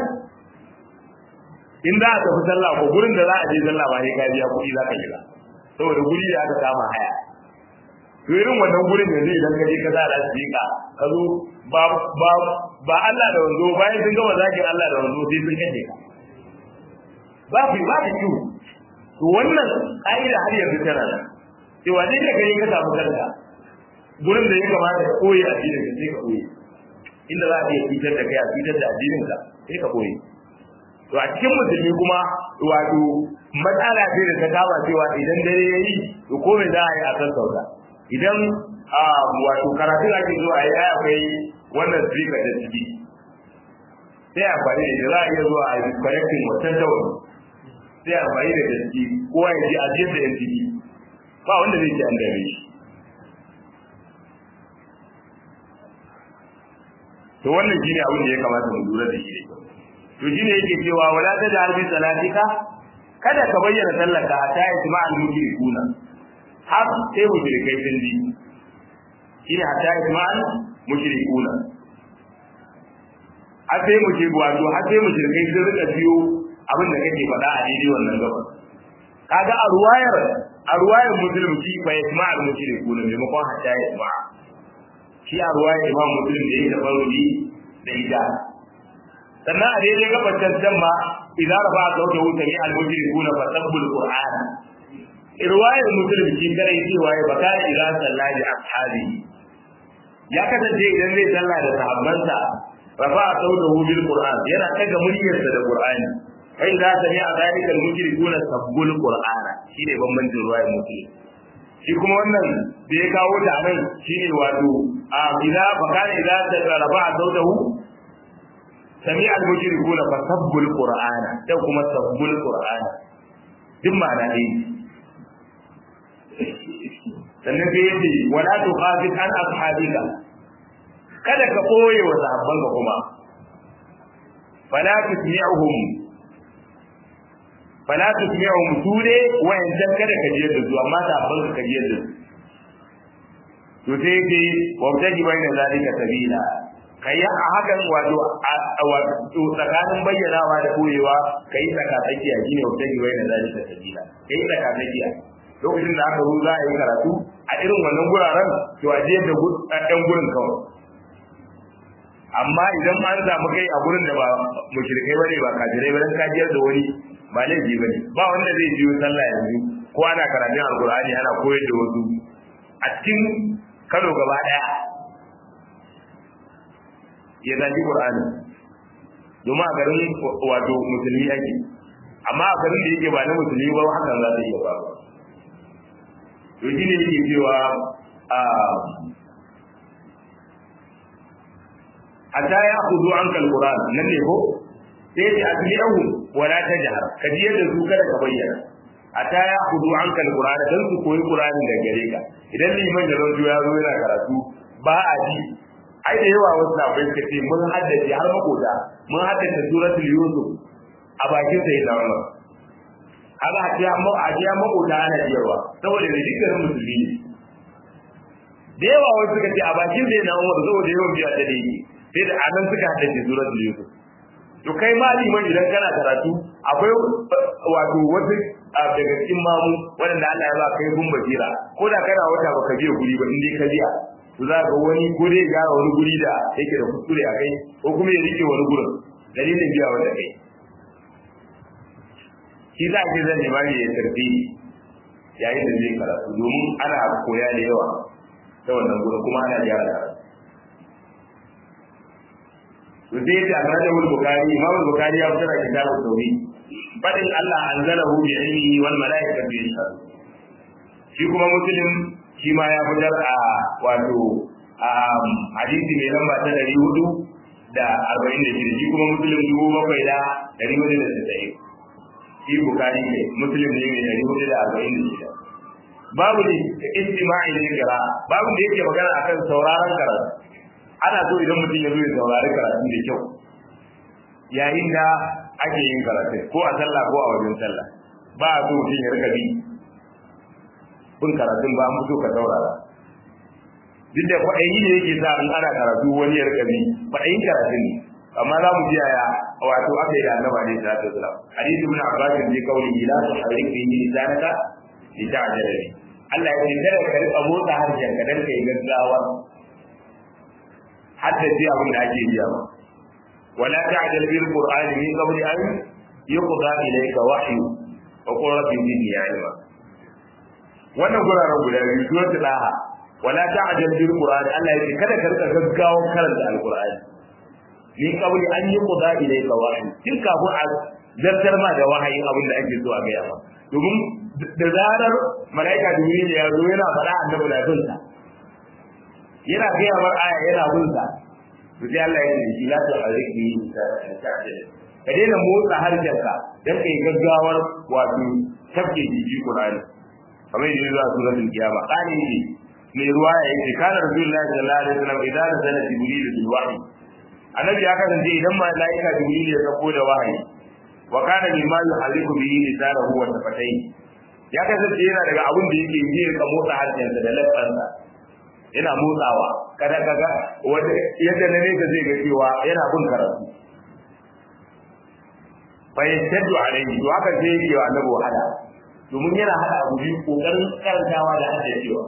in za a tafi sallah ko gurin da za a je sallah ba sai ka biya kuɗi za ka shiga saboda guri da aka kama haya to irin wannan gurin yanzu idan ka je ka sa lasfika ka zo ba ba ba Allah da wanzo bayan sun gama zakin Allah da wanzo sai sun kace ka ba fi ba da kiwo to wannan ka'ida har yanzu tana nan cewa ne da gani ka samu kanka gurin da ya kamata ka koyi addinin ka sai ka koyi inda za a iya fitar da kai a fitar da addinin ka sai ka koyi to a cikin musulmi kuma wato matsala ce da ta kama cewa idan dare ya yi to komai za a yi a kan sauka idan wato karatu ake zuwa a yi akwai wannan speaker da ciki sai amfani da za a iya zuwa a yi connecting wancan ta wani sai amfani da gaske kowa ya ji ajiyar da yan ciki ba wanda zai ce an dame shi to wannan shine abin da ya kamata mu lura da shi da kyau to shine yake cewa wala ta da harbi salatika kada ka bayyana sallaka ta yi jama'al mushrikuna har sai mushrikai sun ji shine hatta isma'al mushrikuna har sai mushrik wato har sai mushrikai sun rika biyo abin da kake faɗa a daidai wannan gaba kaga a ruwayar a ruwayar muslim shi fa isma'al mushrikuna maimakon hatta isma'a shi a ruwayar imam muslim da yake tabarruji da ita sannan a daidai gabar can ma idan rafa sauta wuta ne al-mushrikuna fa sabbul qur'ana riwayar muslim shi kare cewa ya baka ila sallaji ashabi ya kasance idan zai sallah da sahabbansa rafa saudahu bil qur'an yana daga muryarsa da qur'ani fa idza sami'a dhalika al mushrikuna sabbul qur'ana shine bambancin riwayar muslim shi kuma wannan da ya kawo ta nan shine wato a idza baka idza rafa saudahu sami'a al mushrikuna fa sabbul qur'ana da kuma sabbul qur'ana duk ma'ana ne sannan sai yace wala tuqafit an ashabika kada ka koye wa sahabban ka kuma fala tusmi'uhum fala tusmi'uhum sude wa yanzu kada ka jiyar da su amma sahabban ka ka jiyar da su to sai yace wabtaji bayna zalika sabila kai a hakan wato wato tsakanin bayyanawa da koyewa kai tsaka tsakiya shine wabtaji bayna zalika sabila kai tsaka tsakiya lokacin da aka zo za a yi karatu a irin wannan guraren to a je da ɗan gurin kawai amma idan an samu kai a gurin da ba mushrikai bane ba kafirai ba dan kajiyar da wani ba laifi bane ba wanda zai jiyo sallah yanzu ko ana karatun alkur'ani ana koyar da wasu a cikin Kano gaba daya ya zaki qur'ani domin a garin wato musulmi ake amma a garin da yake ba na musulmi ba hakan za ta iya faruwa to shi ne yake cewa a hatta ya kudu an kalkuran nan ne ko sai ce a cikin yahu wala ta jihar ka ji yadda su kada ka bayyana hatta ya kudu an kalkuran don su koyi kurani da gare ka idan liman da rajo ya zo yana karatu ba a ji ai da yawa wasu na bai suka ce mun haddace har makota mun haddace suratul yusuf a bakin sai da wannan haka a ce amma a ce amma kota ana cewa saboda da dukkan musulmi ne da yawa wasu suka ce a bakin sai na Umar saboda yawan biya ta da yake sai da anan suka haddace suratul Yusuf to kai ma liman idan kana karatu akwai wato wasu daga cikin mamu waɗanda Allah ya ba kai gun basira ko da kana wata baka biya guri ba in dai ka biya to za ga wani ko dai gyara wani guri da yake da kuskure a kai ko kuma ya rike wani gurin dalilin biya wanda kai shi za ki zan nema ne ya tarbi yayin da zai karatu domin ana koya da yawa ta wannan gurin kuma ana gyara da to sai ya ce a da wani bukari imam bukari ya fitar da kitabun tauhid fadin Allah anzalahu bi ilmihi wal malaikatu yashhadu shi kuma muslim shi ma ya fitar a wato a hadisi mai lamba ta ɗari hudu da arba'in da shida shi kuma muslim dubu bakwai da ɗari hudu da tasa'in shi bukari ne muslim ne mai ɗari hudu da arba'in da shida babu ne istima'i ne kira babu da yake magana akan sauraron karatu ana so idan mutum ya zo ya saurari karatu da kyau yayin da ake yin karatu ko a sallah ko a wajen sallah ba a so mutum ya rika bi bin karatun ba an fito ka saurara duk da kwaɗayi ne yake sa in ana karatu wani ya rika bi kwaɗayin karatu ne amma za mu ji yaya wato aka yi da annaba ne sallallahu alaihi wasallam hadisi ibn abbas ne kauli ila tu harik bi lisanaka li ta'jala bi Allah ya ce kada ka rika motsa harshen ka dan kai gaggawa hatta ji abin da ake yi ba wala ta'jal bil qur'ani min qabli an yuqda ilayka wahyu wa qul rabbi zidni ilma wannan guraren guda biyu suratul laha wala ta'jal bil qur'ani Allah yake kada ka rika gaggawa karanta alqur'ani ni kawai an yi quda ilayka wahyi kin kafin a zartar ma da wahayi abin da ake so a gaya ma domin da zarar malaika jibril ya zo yana faɗa annabi na bin sa yana gaya mar aya yana bin sa to sai Allah ya ce shi la ta hariki ka daina motsa harshenka dan kai gaggawar wato tafke jiji Qur'ani kamar yadda zuwa suratul kiyama kani ne mai ruwa ya yi kana rasulullahi sallallahu alaihi wasallam idan nazala jibril bil wahyi annabi ya kasance idan malaika jibril ya sako da wahayi wa kana mimma yuhaliku bihi lisanahu wa tafatayhi ya kasance yana daga abin da yake yi ka motsa harshensa da lafansa yana motsawa kada kaga wanda yadda na nesa zai ga cewa yana bin karatu fa yashaddu alayhi to haka sai yake wa annabi wahala domin yana hada abu biyu kokarin karantawa da haddacewa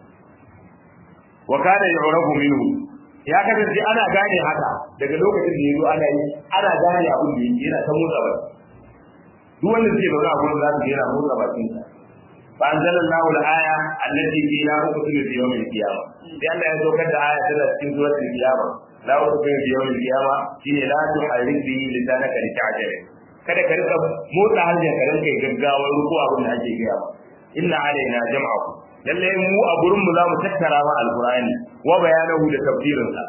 wa kana yu'rafu minhu ya kasance ana gane haka daga lokacin da yazo ana yi ana gane abin da yake yana ta motsa ba duk wanda zai zauna a gurin za su yana motsa bakin sa fa anzalallahu al-aya allati fiha uqsimu bi yawm al-qiyamah sai Allah ya saukar da aya tana cikin suratul qiyamah la uqsimu bi yawm al-qiyamah shine la tuharrik bihi lisanaka lita'jala kada ka rika motsa harshen ka rinka gaggawar ruku abin da ake gaya ba inna alaina jam'ahu lalle mu a gurin mu za mu tattara ma alqur'ani wa bayanahu da tafsirin sa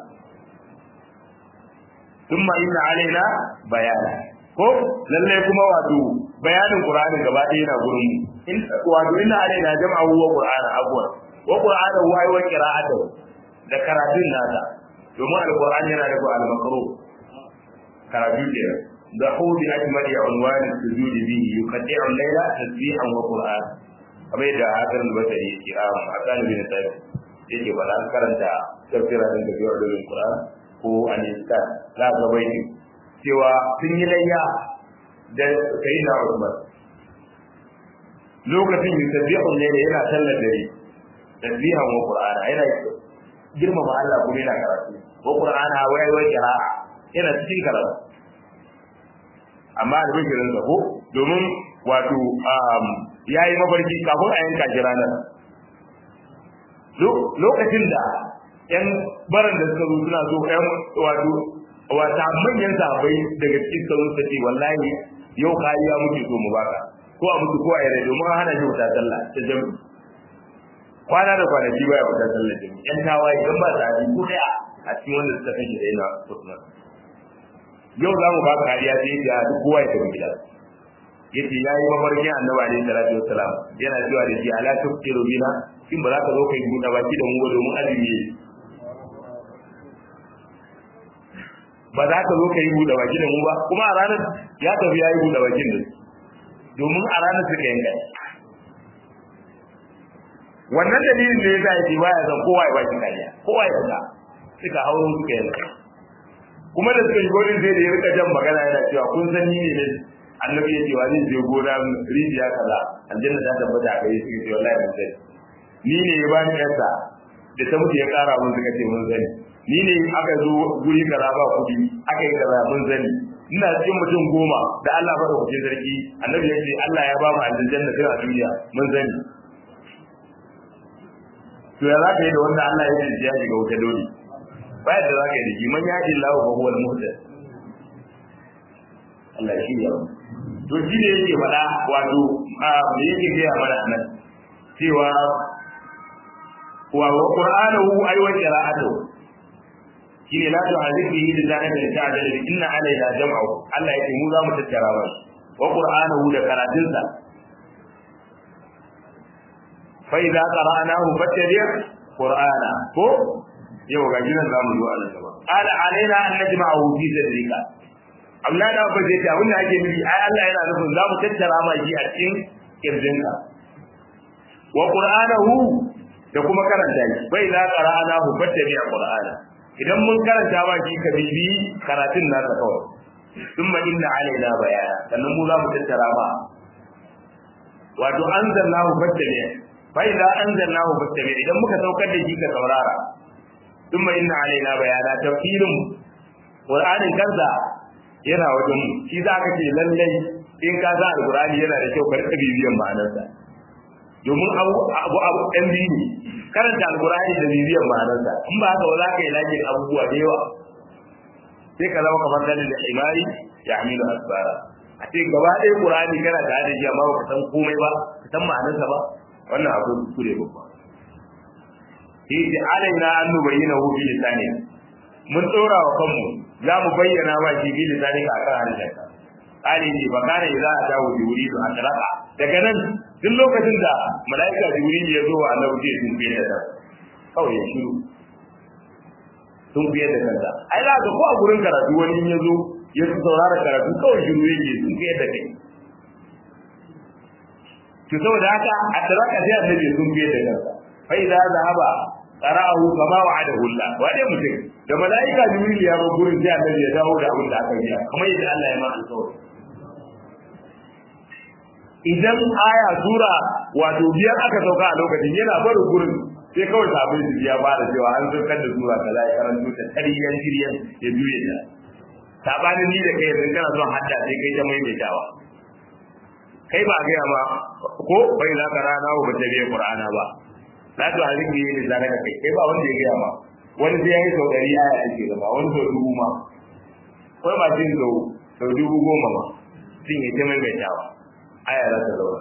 thumma inna alaina bayana ko lalle kuma wato bayanin qur'ani gaba ɗaya yana gurin mu in wato inna alaina jam'ahu wa qur'ana afwan wa qur'ana wa ay wa qira'atu da karatun nasa domin alqur'ani yana da al-makru karatu kenan ضحوا بأجمل عنوان السجود به يقطع الليل تسبيحا وقرآن kamar yadda hakan basari yake a hakan bin sai yake ba dan karanta tafsira din da biyo da Qur'an ko anista za ga baiti cewa sun yi layya da sayyidina Umar lokacin yusabbihu layla yana sallar dare tasbihan wa qur'ana yana girmama Allah kuma yana karatu wa qur'ana wai wai qira'a yana cikin karatu amma da bikirin sa ko domin wato ya yi mafarki kafin a yanka shi ranar lokacin da yan baran da suka zo suna so yan wato wata manyan sahabbai daga cikin sarun ta ce wallahi yau kariya muke so mu baka ko a mutu ko a yare domin an hana shi wuta sallah ta jami kwana da kwanaki baya wuta sallah jami yan tawaye don ba sa ko daya a cikin wanda suka kashe da yana Usman yau za mu ba ka kariya sai ya duk kowa ya tafi gida yace yayi mafarkin annabi alaihi salatu wassalam yana cewa da shi ala tuftiru bina kin ba za ka zo kai buɗe baki da mu ba domin azumi ne ba za ka zo kai buɗe baki da mu ba kuma a ranar ya tafi yayi buɗe bakin da domin a ranar suka yanka wannan dalilin da yasa yake baya zan kowa ya baki kariya kowa ya ga suka hauro suka yanka kuma da suka shigo din sai da ya rika jan magana yana cewa kun san ni ne annabi ya ce wa zai je gona rijiya kaza aljanna ta tabbata a kai suka ce wallahi mun sani ni ne ya bani yarsa da ta mutu ya kara mun suka ce mun sani ni ne aka zo guri kaza ba kudi aka yi kaza mun sani ina cikin mutum goma da Allah ba da kuke sarki annabi ya ce Allah ya ba mu aljanna sai a duniya mun sani to ya zaka yi da wanda Allah ya ce ya shiga wuta dole bayan da zaka yi da shi man ya illa wa huwa al-muhtad Allah shi ya to shi ne yake faɗa wato me yake gaya mana nan cewa wa qur'anahu ay wa qira'atuhu shine la tu'adhibu bihi lisanaka li ta'dala bi inna alayna jam'ahu Allah yake mu za mu tattara ba wa qur'anahu da karatunsa fa idza qara'nahu fattabi' qur'ana ko yau ga gidan zamu zo a nan gaba qala alaina an najma'ahu fi sadrika Allah da ba zai ta abin da ake nufi ai Allah yana nufin za mu tattara ma shi a cikin kirjinka wa qur'anahu da kuma karanta shi bai za qara'nahu fattabi' qur'ana idan mun karanta ba shi ka bibi karatun nasa kawai thumma inna alaina bayana sannan mu za mu tattara ma wato anzalnahu fattabi fa idza anzalnahu fattabi idan muka saukar da shi ka saurara thumma inna alaina bayana tafsirin qur'anin kansa yana wajen mu shi za ka ce lallai in ka sa alqur'ani yana da kyau ka rika bibiyan ma'anarsa domin abu abu abu dan biyu ne karanta alqur'ani da bibiyan ma'anarsa in ba haka ba za ka yi lajin abubuwa da yawa sai ka zama kamar dalil da imari ya hamilu asbara a ce gaba ɗaya qur'ani kana da da shi amma ba ka san komai ba ka san ma'anarsa ba wannan abu kuskure babba shi ce alaina an nubayyana hu bi lisani mun tsora wa kanmu za mu bayyana ma shi bi lisani ka kan harshen Ali ne ba kana idza atahu jibril atraqa daga nan duk lokacin da malaika jibril ya zo wa annabi sai sun fiye da kawai ya shiru sun fiye da kansa ai za ka ko a gurin karatu wani ya zo ya su saurara karatu kawai shiru yake sun fiye da kai to saboda haka atraqa sai annabi sun fiye da kansa fa idza zahaba qara'ahu kama wa'adahu Allah wa dai mutum da malaika jibril ya ba gurin sai annabi ya dawo da abin da aka yi kamar yadda Allah ya ma alƙawari idan aya sura wato biyar aka sauka a lokacin yana bar gurin sai kawai sabon su ya fara cewa an saukar da sura kaza ya karanto ta tariyan shiryan ya juye ta sabanin ni da kai yanzu kana son hadda sai kai ta maimaitawa kai ba gaya ma ko bai za ka rana ba ta biya qur'ana ba la to halin ne ne zaka kai kai ba wanda ya gaya ma wani sai yayi sau ɗari aya take gaba wani sau dubu ma wai ba jin sau sau dubu goma ma sun yi ta maimaitawa aya za ta zauna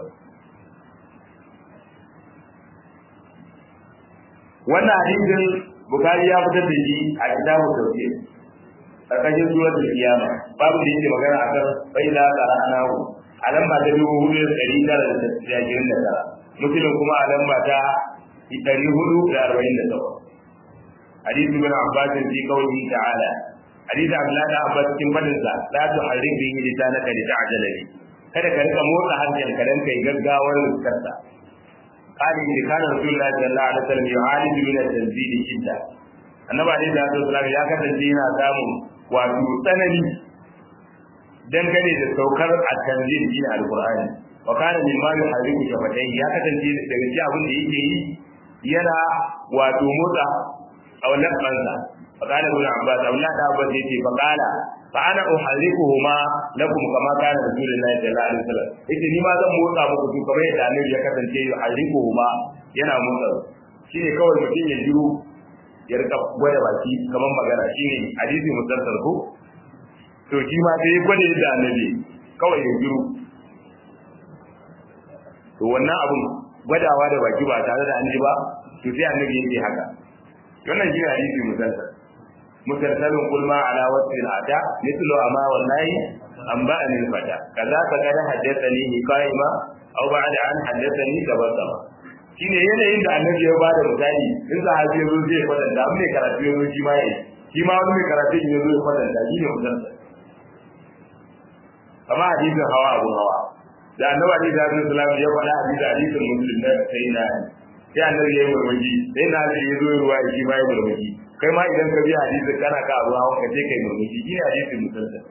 wannan hadisin bukari ya fitar da shi a kitabu tauhid karkashin suratul qiyama babu da yake magana akan bai la qara'nahu a lamba ta dubu hudu da ɗari tara da ashirin da tara musulun kuma a lamba ta ɗari hudu da arba'in da takwas hadisi bin abbas fi qawlihi ta'ala hadisi abdullahi da abbas cikin fadinsa la tuharrik bihi lisanaka lita'jala bihi kada ka rika motsa harshen ka dan kai gaggawar riskarsa قال إن كان رسول الله صلى الله عليه وسلم يعالج من التنزيل شدة annabi alaihi salatu wasallam ya kasance yana samun wato tsanani dangane da saukar at-tanzil din al-qur'ani wa kana min ma yuhariku shafatai ya kasance daga cikin abin da yake yi yana wato motsa aulan kansa fa kana ibn abbas aulan da abbas yace fa qala fa ana uharrikuhuma lakum kama kana rasulullahi sallallahu alaihi wasallam yace ni ma zan motsa muku su kamar yadda annabi ya kasance yuharrikuhuma yana motsa shine kawai mutum ya jiro ya rika gwada baki kamar magana shine hadisi musalsal ko to shi ma sai gwada yadda annabi kawai ya jiro to wannan abun gwadawa da baki ba tare da an ji ba to sai annabi yake haka wannan shi hadisi musalsal musalsalun kulma ala wasfi al-ada mithlu ama wallahi an ba'ani al-fata kaza ka kada haddathani hikaima aw ba'da an haddathani tabassama shine yanayin da annabi ya bada misali in sahabi ya zo zai kwatanta amma mai karatu ya zo shi ma yayi shi ma wani mai karatu ya zo ya kwatanta shi ne musalsal kama hadisin hawa abun hawa da annabi Ali da Sallam ya faɗa hadisi hadisin muslim na sai na sai annabi ya yi murmushi sai na Ali ya zo ruwa shi ma ya murmushi kai ma idan ka bi hadisin kana ka abu hawa ka je kai murmushi shi ne hadisin musalsal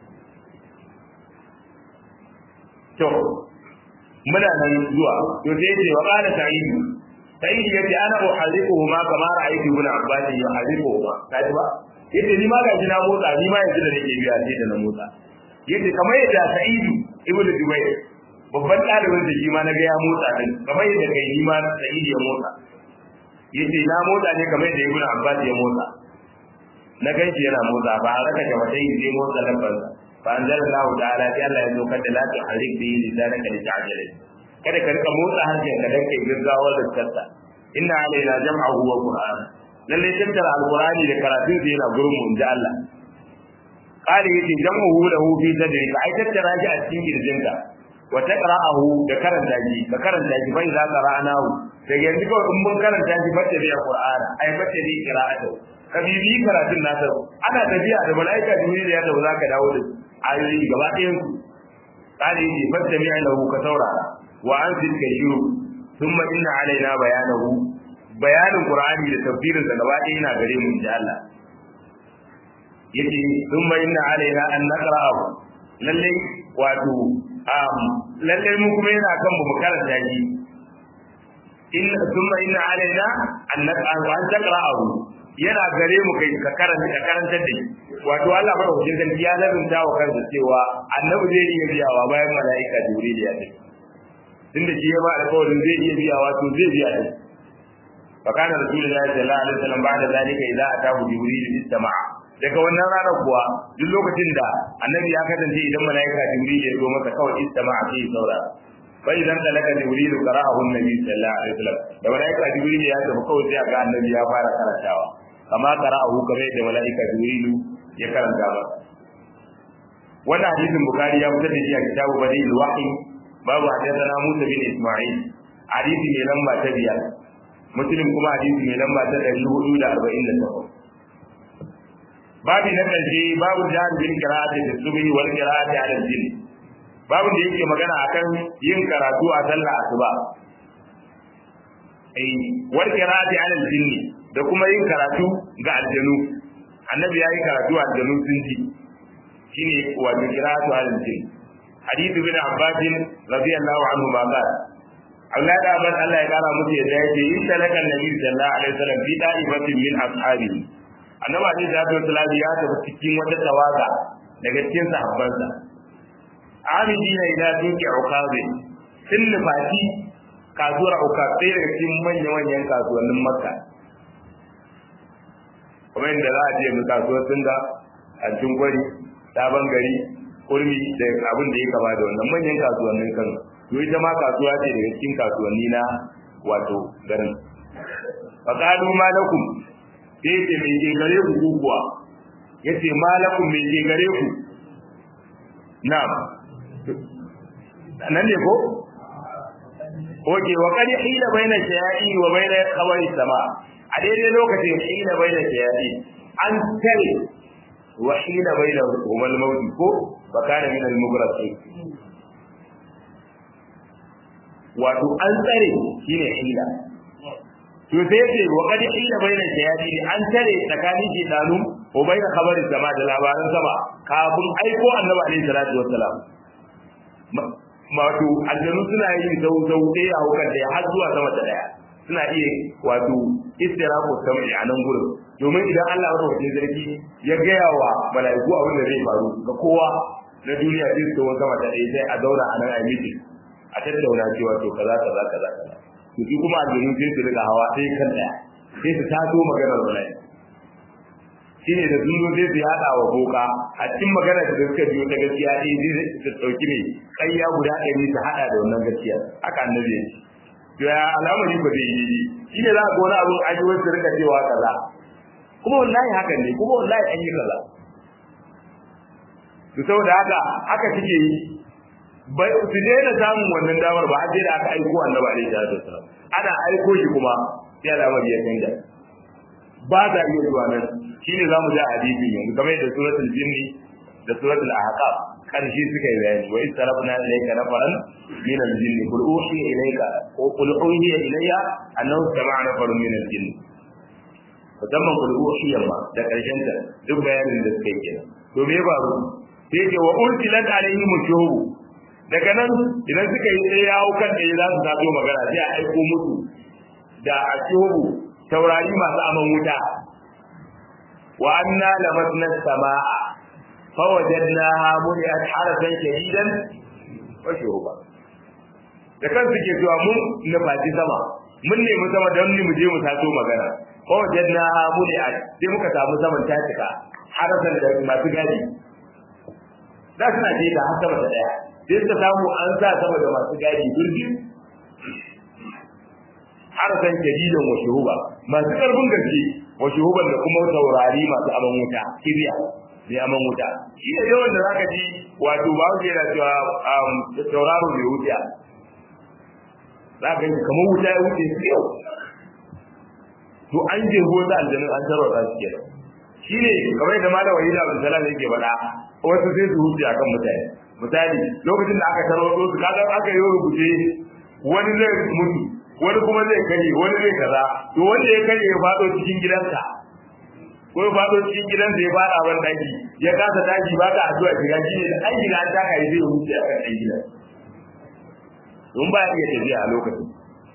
to muna nan zuwa to sai ce wa qala sa'id sa'id yace ana uhariquhu ma kama ra'aytu ibn abbas yuhariquhu ma kaji ba yace ni ma gaji na motsa ni ma yanzu da nake biya sai da na motsa yace kamar yadda sa'id ibn jubayr babban ɗalibin da shi ma na ga ya motsa din kamar yadda kai ni ma sa'id ya motsa yace na motsa ne kamar yadda ibn abbas ya motsa na ganshi yana motsa ba a raka gaba sai zai motsa lafansa فأنزل الله تعالى في الله يزوك لا تحرك به لسانك لتعجل kada ka rika motsa harshen ka dan kai gaggawar da tsarta inna alaina jam'ahu wa qur'ana lalle tattara alqur'ani da karatun sa yana gurin mu inda Allah qali yace jam'uhu lahu fi sadri ka ai tattara shi a cikin kirjinka wa taqra'ahu da karanta shi ka karanta shi bai za ka ra'anahu da yanzu kawai in mun karanta shi bace da qur'ana ai bace da qira'atu ka bibi karatun nasa ana tafiya da mala'ika jibril ya tawo zaka dawo da ayoyi gaba ɗayan su qali yace fattami lahu ka saurara wa anzil ka shiru thumma inna alaina bayanahu bayanin qur'ani da tafsirin sa gaba ɗaya yana gare mu insha Allah yace thumma inna alaina an naqra'ahu lalle wato um lalle mu kuma yana kan mu karanta shi in thumma inna alaina an naqra'ahu an taqra'ahu yana gare mu kai ka karanta ka karantar da shi wato Allah madaukakin sarki ya lazumta wa kansa cewa annabi zai iya biyawa bayan mala'ika jibril ya tafi tunda shi ya ba alƙawarin zai iya biya wato zai biya ne fa kana rasulullahi sallallahu alaihi wasallam ba'da zalika idza atahu jibril istama'a daga wannan rana kuwa duk lokacin da annabi ya kasance idan malaika jibril ya zo masa kawai istama'a sai ya saurara fa idan talaka jibril qara'ahu annabi sallallahu alaihi wasallam da malaika jibril ya tafi kawai sai ga annabi ya fara karantawa kama qara'ahu kamar da malaika jibril ya karanta ba wannan hadisin bukhari ya fitar da shi a kitabu badil wahyi babu hadithana Musa bin Isma'il hadisi mai lamba ta biyar Muslim kuma hadisi mai lamba ta 448 babu na karshe babu jihar bin qira'ati da subhi wal qira'ati ala jin babu da yake magana akan yin karatu a sallah asuba eh wal qira'ati ala jin da kuma yin karatu ga aljanu annabi yayi karatu a aljanu sun ji shine wato qira'atu ala jin حديث ابن عباس رضي الله عنهما قال أولاد أبن الله يقال متى يدعي يسألك النبي صلى الله عليه وسلم في طائفة من أصحابه annabi alaihi salatu wasallam ya tafi cikin wata tawaga daga cikin sahabbansa amidina ila duki ukabe sun nufaci kasuwar ukabe sai daga cikin manya manyan kasuwannin makka kuma inda za a je mu kasuwar singa a cikin gwari sabon gari kurmi da abin da ya kama da wannan manyan kasuwannin kan to ita ma kasuwa ce daga cikin kasuwanni na wato garin fa qalu malakum sai ce me ke gare ku ku kuwa yace malakum me ke gare ku na'am nan ne ko Oke wa kadi hila baina shaya'i wa baina khabari sama a daidai lokacin hila baina shaya'i an tare wa hila baina humal mawti ko fakana min al-mughraqin wato an tsare shine hila to sai ce wa qad hila baina shayati an tare tsakanin shedanu ko baina khabari sama da labaran sama kafin aiko annabi alaihi salatu wassalam wato aljanu suna yin sau sau ɗaya a hukar da har zuwa sama ta ɗaya suna iya wato istiraku sam'i a nan gurin domin idan Allah ya rubuta zargi ya gaya wa mala'iku abin da zai faru ga kowa na duniya sai su sama ta ɗaya sai a zauna a nan a miti a tattauna cewa to kaza kaza kaza kaza to su kuma aljanu sai su riga hawa sai kan ɗaya sai su taso maganar mala'i shine da sun zo sai su yaɗa wa boka a cikin magana da suka biyo ta gaskiya ɗaya zai su ɗauki ne ƙayya guda ɗari su haɗa da wannan gaskiya haka annabi ya ce to ya al'amari ba zai yi shi ne za ka wani abin an yi wasu rika cewa kaza kuma wallahi hakan ne kuma wallahi an yi kaza to saboda haka haka suke yi bai su daina samun wannan damar ba har sai da aka aiko annabi alaihi salatu wasallam ana aiko shi kuma sai al'amari ya canja ba za iya zuwa nan shine zamu ji a hadisin yanzu kamar yadda suratul jinni da suratul ahqaf karshe suka yi bayani wa istarafna ilayka nafaran min al-jinni qul uhiya ilayka wa qul uhiya ilayya annahu sama'a nafarun min al-jinni musamman qul uhiya ma da karshen ta duk bayanin da suka yi kenan to me ba ru sai ce wa urtilat alaihim shuhub daga nan idan suka yi sai yawo kan da za su zato magana sai a aiko musu da ashubu taurari masu aman wuta wa anna lamasna samaa fawajadnaha muliat harasan shadidan wa shuhuba da kan suke cewa mun nufaci sama mun nemi sama don mu je mu sato magana fawajadnaha muliat sai muka samu saman ta cika harasan da masu gadi da suna je da har sama da daya sai suka samu an sa sama da masu gadi durbi harasan shadidan wa shuhuba masu karfin gaske wa shuhuban da kuma taurari masu aman wuta kiriya mai aman wuta shi ne yawan da zaka ji wato ba wuce yana cewa tauraro mai wuta za ka yi kamar wuta ya wuce su yau to an je da aljanun an tarwata su kenan shi ne kamar yadda malam wahida abdul salam yake faɗa wasu sai su huce akan mutane misali lokacin da aka tarwato su kaga aka yi rubuce wani zai mutu wani kuma zai kare wani zai kaza to wanda ya kare ya faɗo cikin gidanka ko ya faɗo cikin gidansa ya faɗa ban daki ya kasa daki ba ka addu'a shiga shi ne da an shiga an taka ya zai wuce a kan ɗan gidan don ba ya iya tafiya a lokacin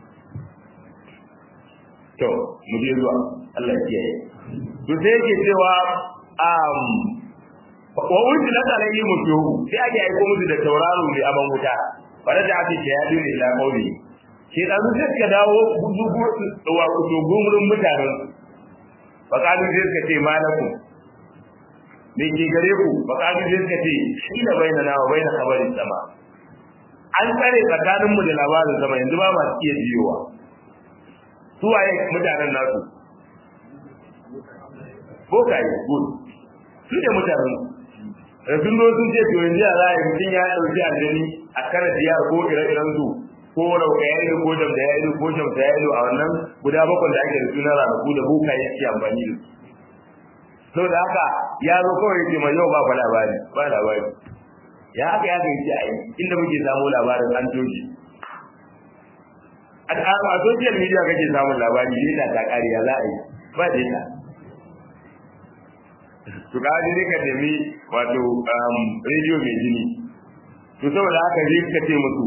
to mu je zuwa Allah ya kiyaye to sai yake cewa um wa unzilat alayhi mutuhu sai ake aiko musu da tauraro mai aban wuta bare da ake ya dole ila kauli sai dan sai ka dawo gugu wa kuto gumurin mutanen faqalu sai ka ce malakum me ke gare ku faqalu sai ka ce shi da bainana wa baina khabarin sama an tsare tsakanin mu da labarin sama yanzu ba ma iya jiyowa su waye mutanen nasu bokaye good su ne mutanen da sun zo sun ce to yanzu ya za a yi mutum ya ɗauki aljani a kana diya ko ire-iren su ko rauka ya ido ko jamda ya ido ko jamta ya ido a wannan guda bakwai da ake da sunan ranaku da boka ya ke amfani da su sau da haka ya zo kawai ya ce mai yau ba fa labari ba labari ya haka ya kai ce a yi inda muke samu labarin an toji a social media kake samun labari data ta kariya za a yi ba data to ka ji ka nemi wato radio mai jini to saboda haka zai ka ce musu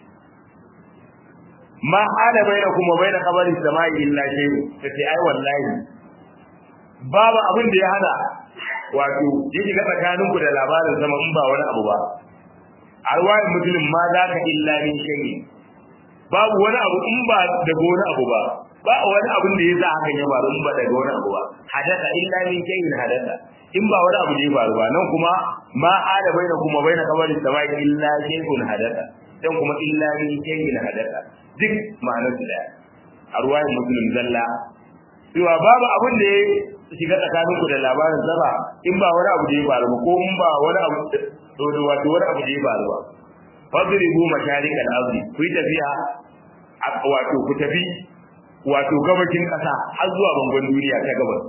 ma hada baina kuma baina kabari samai illa shay ta ce ai wallahi babu abin da ya hana wato ya shiga tsakanin ku da labarin sama in ba wani abu ba arwayin muslim ma za ka illa min shay babu wani abu in ba daga wani abu ba ba wani abin da ya sa hakan ya faru in ba daga wani abu ba hadasa illa min shay'in hadasa in ba wani abu da ya faru ba nan kuma ma hada baina kuma baina kabari samai illa shay'un hadasa dan kuma illa min shay'in hadasa duk ma'anar su daya a ruwayin muslim zalla cewa babu abin da ya shiga tsakaninku da labarin zaba in ba wani abu da ya faru ba ko in ba wani abu da wato wani abu da ya faru ba fadribu masharikal ardi ku yi tafiya wato ku tafi wato gabashin kasa har zuwa bangon duniya ta gabas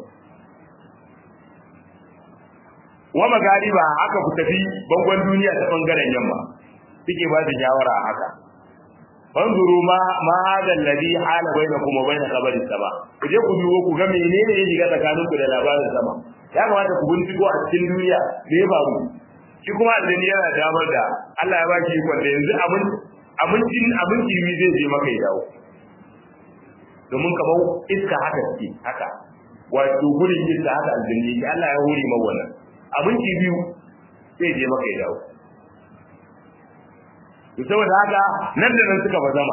wa magariba haka ku tafi bangon duniya ta bangaren yamma suke ba da shawara haka fanzuru ma ma hada alladhi hala bainakum wa bain qabri sama ku je ku dubo ku ga menene ya shiga tsakaninku da labarin sama ya kamata ku binciko a cikin duniya me ya faru shi kuma aljani yana damar da Allah ya ba shi ikon da yanzu abin abincin abinci mi zai je maka ya dawo domin kamar iska haka ce haka wato gurin iska haka aljani shi Allah ya hore mawa wannan abinci biyu zai je maka ya dawo to saboda haka nan da nan suka bazama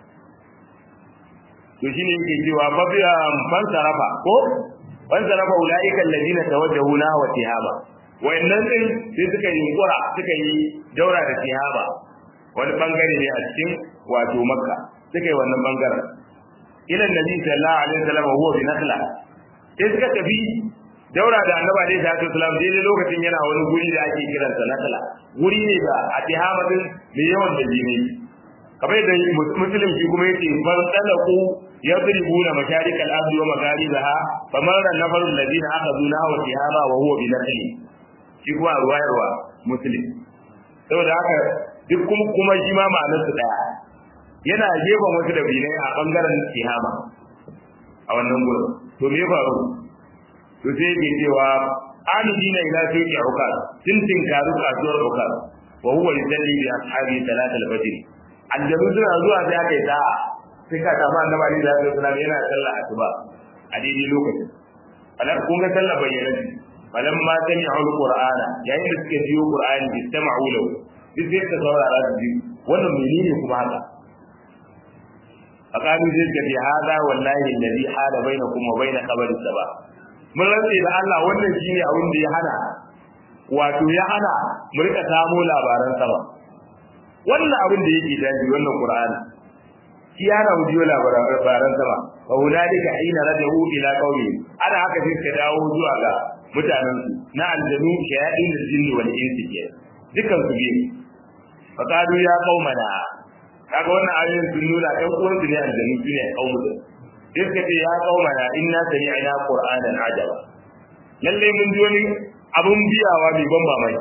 to shine yake cewa fa bi ban sarafa ko ban sarafa ulaika alladina tawajjahu na wa tihaba wayannan din sai suka yi kura suka yi daura da tihaba wani bangare ne a cikin wato makka suka yi wannan bangaren ila nabi sallallahu alaihi wasallam huwa bi nakhla sai suka tafi daura da annabi alaihi salatu wasallam daidai lokacin yana wani guri da ake kiransa nakhla guri ne da a tihama din mai yawan da jini kamar da muslim shi kuma yake ban talaku yadribuna masharik al-ardi wa magharibaha famarra an-nafar alladhina akhadhu nahwa tihama wa huwa bi nakhli shi kuma ruwayarwa muslim saboda haka duk kuma kuma shi ma ma'anar su daya yana gefen wasu da binai a bangaren tihama a wannan gurin to me faru to sai yake cewa amidina ila suqi ukaz sun tinkaru kasuwar ukaz wa huwa yusalli bi ashabi salat al-fajr aljabu suna zuwa sai aka yi sa'a sai ka samu annabi ali da sallallahu alaihi yana sallah asuba a daidai lokacin alar kun ga sallah bayyana ce falan ma sami aul qur'ana yayin da suke biyo qur'ani istama'u lahu duk sai ka saurara su ji wannan menene kuma haka faqalu zai ga bi hada wallahi alladhi hala bainakum wa bain qabri saba mun rantsi da Allah wannan shine abin da ya hana wato ya hana mu rika samo labaran sama wannan abin da yake daji wannan qur'ani shi ya na wujiyo labaran sama wa hunalika hina rajau ila qaumi ana haka sai ka dawo zuwa ga mutanen su na aljanu shayatin jinni wal insi ke dukan su biyu fa kadu ya qaumana kaga wannan ayoyin sun nuna ɗan uwan su ne aljanu su ne qaumu da sai suka ce ya qaumana inna sami'na qur'anan ajaba lalle mun ji wani abun biyawa mai ban mamaki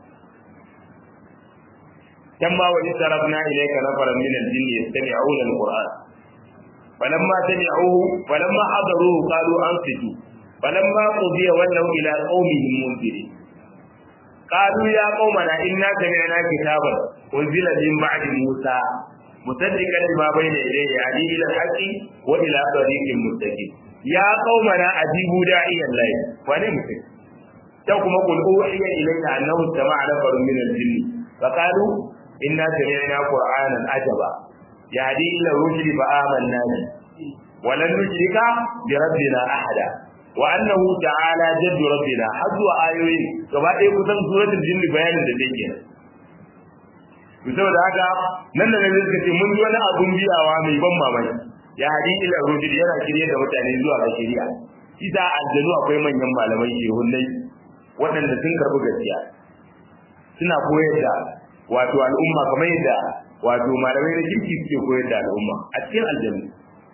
كما وإن صرفنا إليك نفرا من الجن يستمعون القرآن فلما سمعوه فلما حضروه قالوا أنصتوا فلما قضي ولوا إلى قومهم منذرين قالوا يا قومنا إنا سمعنا كتابا أنزل من بعد موسى مصدقا لما بين يديه يعني إلى الحق وإلى طريق مستقيم يا قومنا أجيبوا داعي الله ونمسك تقوم قل أوحي إليك أنه استمع نفر من الجن فقالوا إنا سمعنا قرآنا عجبا يهدي إلى الرشد فآمنا به ولن نشرك بربنا أحدا وأنه تعالى جد ربنا حظوا آيوين كما يقول سورة الجن بيان الدين saboda haka nan da nan suka ce mun yi wani abun biyawa mai ban mamaki ya hadi ila rujul yana shirye da mutane zuwa ga shari'a shi da aljanu akwai manyan malamai shehunnai waɗanda sun karɓi gaskiya suna koyar da wato al'umma kamar yadda wato malamai na kirki suke koyar da al'umma a cikin aljanna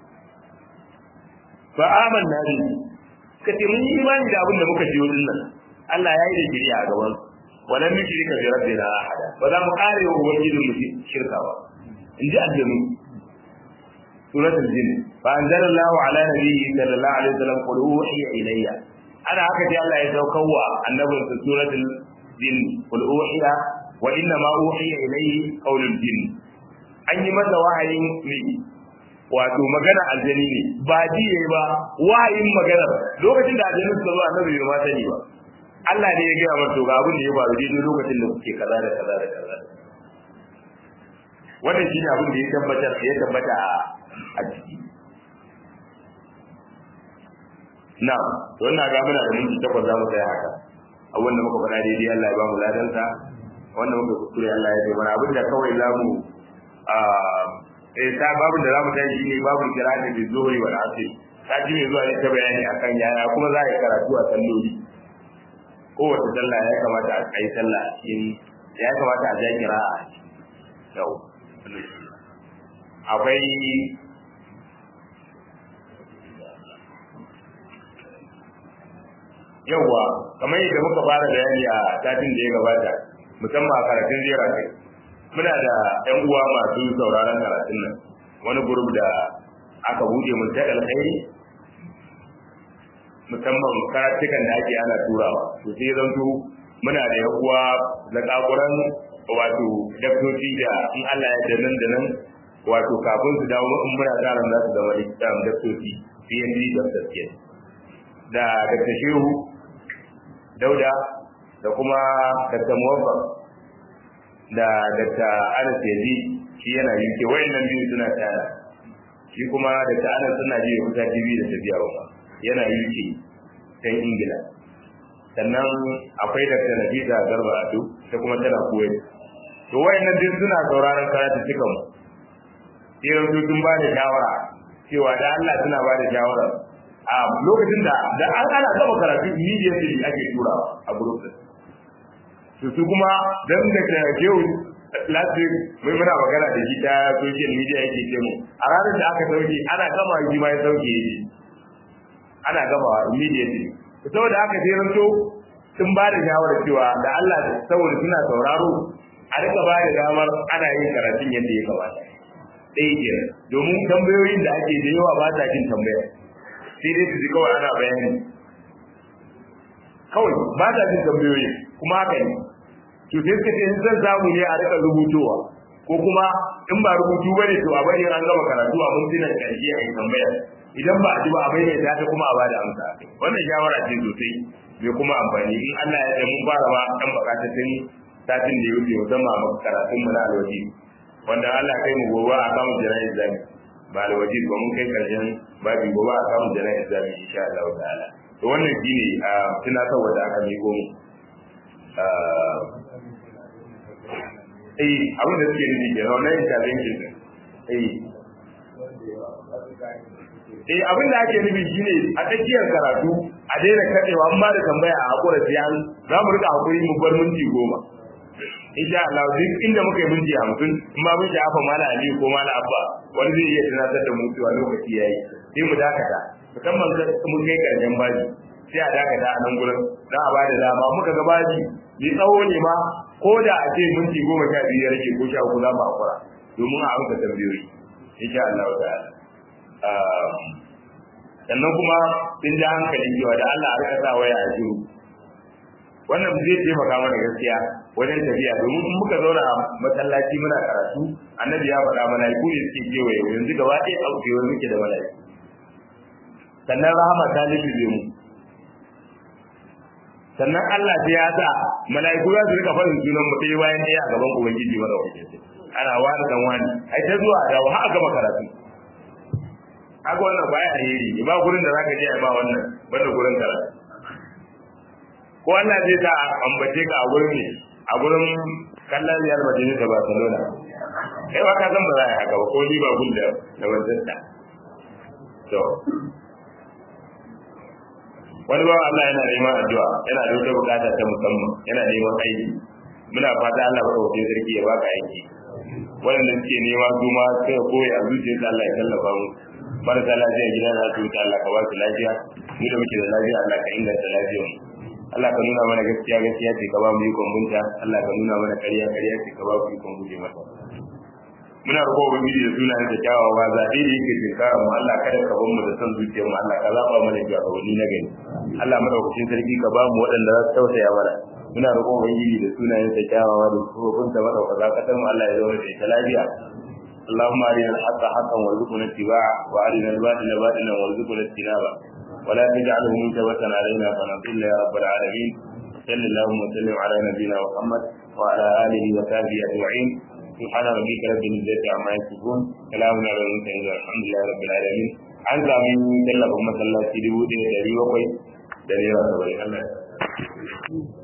fa amanna bi ka ce mun yi imani da abin da muka ji wannan nan Allah ya yi da shiriya a gaban wala min shirka bi rabbina ahada ba za mu kare wa ubangijin mu shirka ba in ji aljanna suratul jin fa anzalallahu ala nabiyyi sallallahu alaihi wasallam qul uhiya ilayya ana haka sai Allah ya saukarwa annabinsa suratul jin qul uhiya wa inna ma uhiya ilayhi qawlul jinn an yi masa wahayin ne wato magana aljani ne ba ji yayi ba wahayin magana lokacin da aljani suka zo annabi bai ma sani ba Allah ne ya gaya masa ga abin da ya faru daidai lokacin da kuke kaza da kaza da kaza wannan shine abin da ya tabbata ya tabbata a ciki na to ina ga muna da minti takwas za mu tsaya haka abin da muka faɗa daidai Allah ya ba mu ladansa wannan muka kuskure Allah ya ce mana abin da kawai za mu eh ta babin da za mu tashi shine babin kirani da zuhuri wal asr ta ji mai zuwa ne ta bayani akan yaya kuma za a yi karatu a salloli kowace sallah ya kamata a yi sallah a cikin ya kamata a ja kira a yau akwai yauwa kamar yadda muka fara bayani a satin da ya gabata musamman a karatun zera kai muna da yan uwa masu sauraron karatun nan wani gurub da aka buɗe mun ta alkhairi musamman karatukan da ake ana turawa to sai zanto muna da yan uwa da kakuran wato daktoci da in Allah ya da nan da nan wato kafin su dawo in muna tsarin za su zama likitan daktoci PhD doctors ke da Dr. Shehu Dauda da kuma Dr. Muwaffaq da Dr. Anas Yazi shi yana UK wayannan biyu suna tare shi kuma Dr. Anas suna ji kusa TV da tafiya ba yana UK can Ingila sannan akwai Dr. Nafisa Garba Ado ta kuma tana Kuwait to wayannan duk suna sauraron karatu cikan mu sai su sun ba da shawara cewa da Allah suna ba da shawara a lokacin da da an ana gaba karatu immediately ake turawa a group din to su kuma dan da ke yau last week mai muna magana da shi ta social media yake ce mu a ranar da aka sauke ana gama shi ma ya sauke shi ana gamawa immediately saboda haka sai ranto sun ba da shawarar cewa da Allah saboda suna sauraro a rika ba da damar ana yin karatun yadda ya kamata ɗaya kenan domin tambayoyin da ake da yawa ba ta jin tambaya sai dai su ji kawai ana bayani kawai ba ta jin tambayoyi kuma haka ne to sai suka ce zan samu ne a rika rubutowa ko kuma in ba rubutu bane to a bari an gama karatu a mintunan ƙarshe a yi tambaya idan ba a ji ba a maimaita ta kuma a bada amsa wannan shawara ce sosai mai kuma amfani in Allah ya da mun fara ma dan bukatun satin da ya wuce musamman a karatun mu na alwaji wanda Allah kai mu gobe a kamun jana'iz zami ba alwaji ba mun kai karshen babi gobe a kamun jana'iz zami insha Allah ta'ala to wannan shine a tunatarwa da aka miko mu eh abin da suke nufi kenan wannan intervention din eh eh abin da ake nufi shine a tsakiyar karatu a daina kadewa an ba da tambaya a hakura sai an za mu rika hakuri mu bar minti goma insha Allah duk inda muka yi minti hamsin in ba mun shafa mala ali ko mala abba wani zai iya tunatar da mu cewa lokaci yayi sai mu dakata musamman mun kai karshen baji sai a dakata a nan gurin za a ba da dama muka ga baji ni tsawo ne ma ko da a ce minti goma sha biyu ya rage ko sha uku za mu hakura domin a amsa tambayoyi insha Allah ta'ala sannan kuma sun ji hankali cewa da Allah a rika sa waya a shiru wannan zai taimaka mana gaskiya wajen tafiya domin in muka zauna a masallaci muna karatu annabi ya faɗa mana ku ne suke kewaye yanzu gaba ɗaya a kewaye muke da mala'iku sannan rahama ta lullube mu sannan Allah sai ya sa mala'iku za su rika faɗin sunan mu ɗaya bayan ɗaya a gaban ubangiji mara wajen ana wani dan wani ai ta zuwa da har a gama karatu haka wannan baya alheri ba gurin da zaka je a ba wannan banda gurin karatu ko Allah zai sa ambace ka a gurin ne a gurin kallon Real Madrid da Barcelona kai ba ka san ba za a haka ba ko ni ba gun da da wannan ta to wani ba Allah yana neman addu'a yana da wata bukata ta musamman yana neman aiki muna fata Allah ba ɗauke sarki ya baka aiki waɗanda suke nema su ma sai koyi a zuciyarsa Allah ya tallafa mu marasa lafiya gida na asibiti Allah ka ba su lafiya mu da muke da lafiya Allah ka inganta lafiyar mu Allah ka nuna mana gaskiya gaskiya ce ka ba mu ikon bunta Allah ka nuna mana ƙarya ƙarya ce ka ba mu ikon guje mata muna roƙo ubangiji da sunayen da kyawawa zaɓe da yake tinkara mu Allah kada ka bar mu da son zuciyar mu Allah ka zaɓa mana shugabanni na gari Allah madaukakin sarki ka ba mu waɗanda za su tausaya mana muna roƙon ubangiji da sunayen da kyawawa da kofin ta madaukaka kasar mu Allah ya zauna da ita lafiya اللهم أرنا الحق حقا وارزقنا اتباعه وأرنا الباطل باطلا وارزقنا اجتنابه ولا تجعله منكبة علينا فنضل يا رب العالمين صل اللهم وسلم على نبينا محمد وعلى آله وصحبه أجمعين سبحان ربك رب العزة عما يصفون سلام على المرسلين والحمد لله رب العالمين an sami tallafa masallaci dubu ɗaya da ɗari bakwai da naira saba'in Allah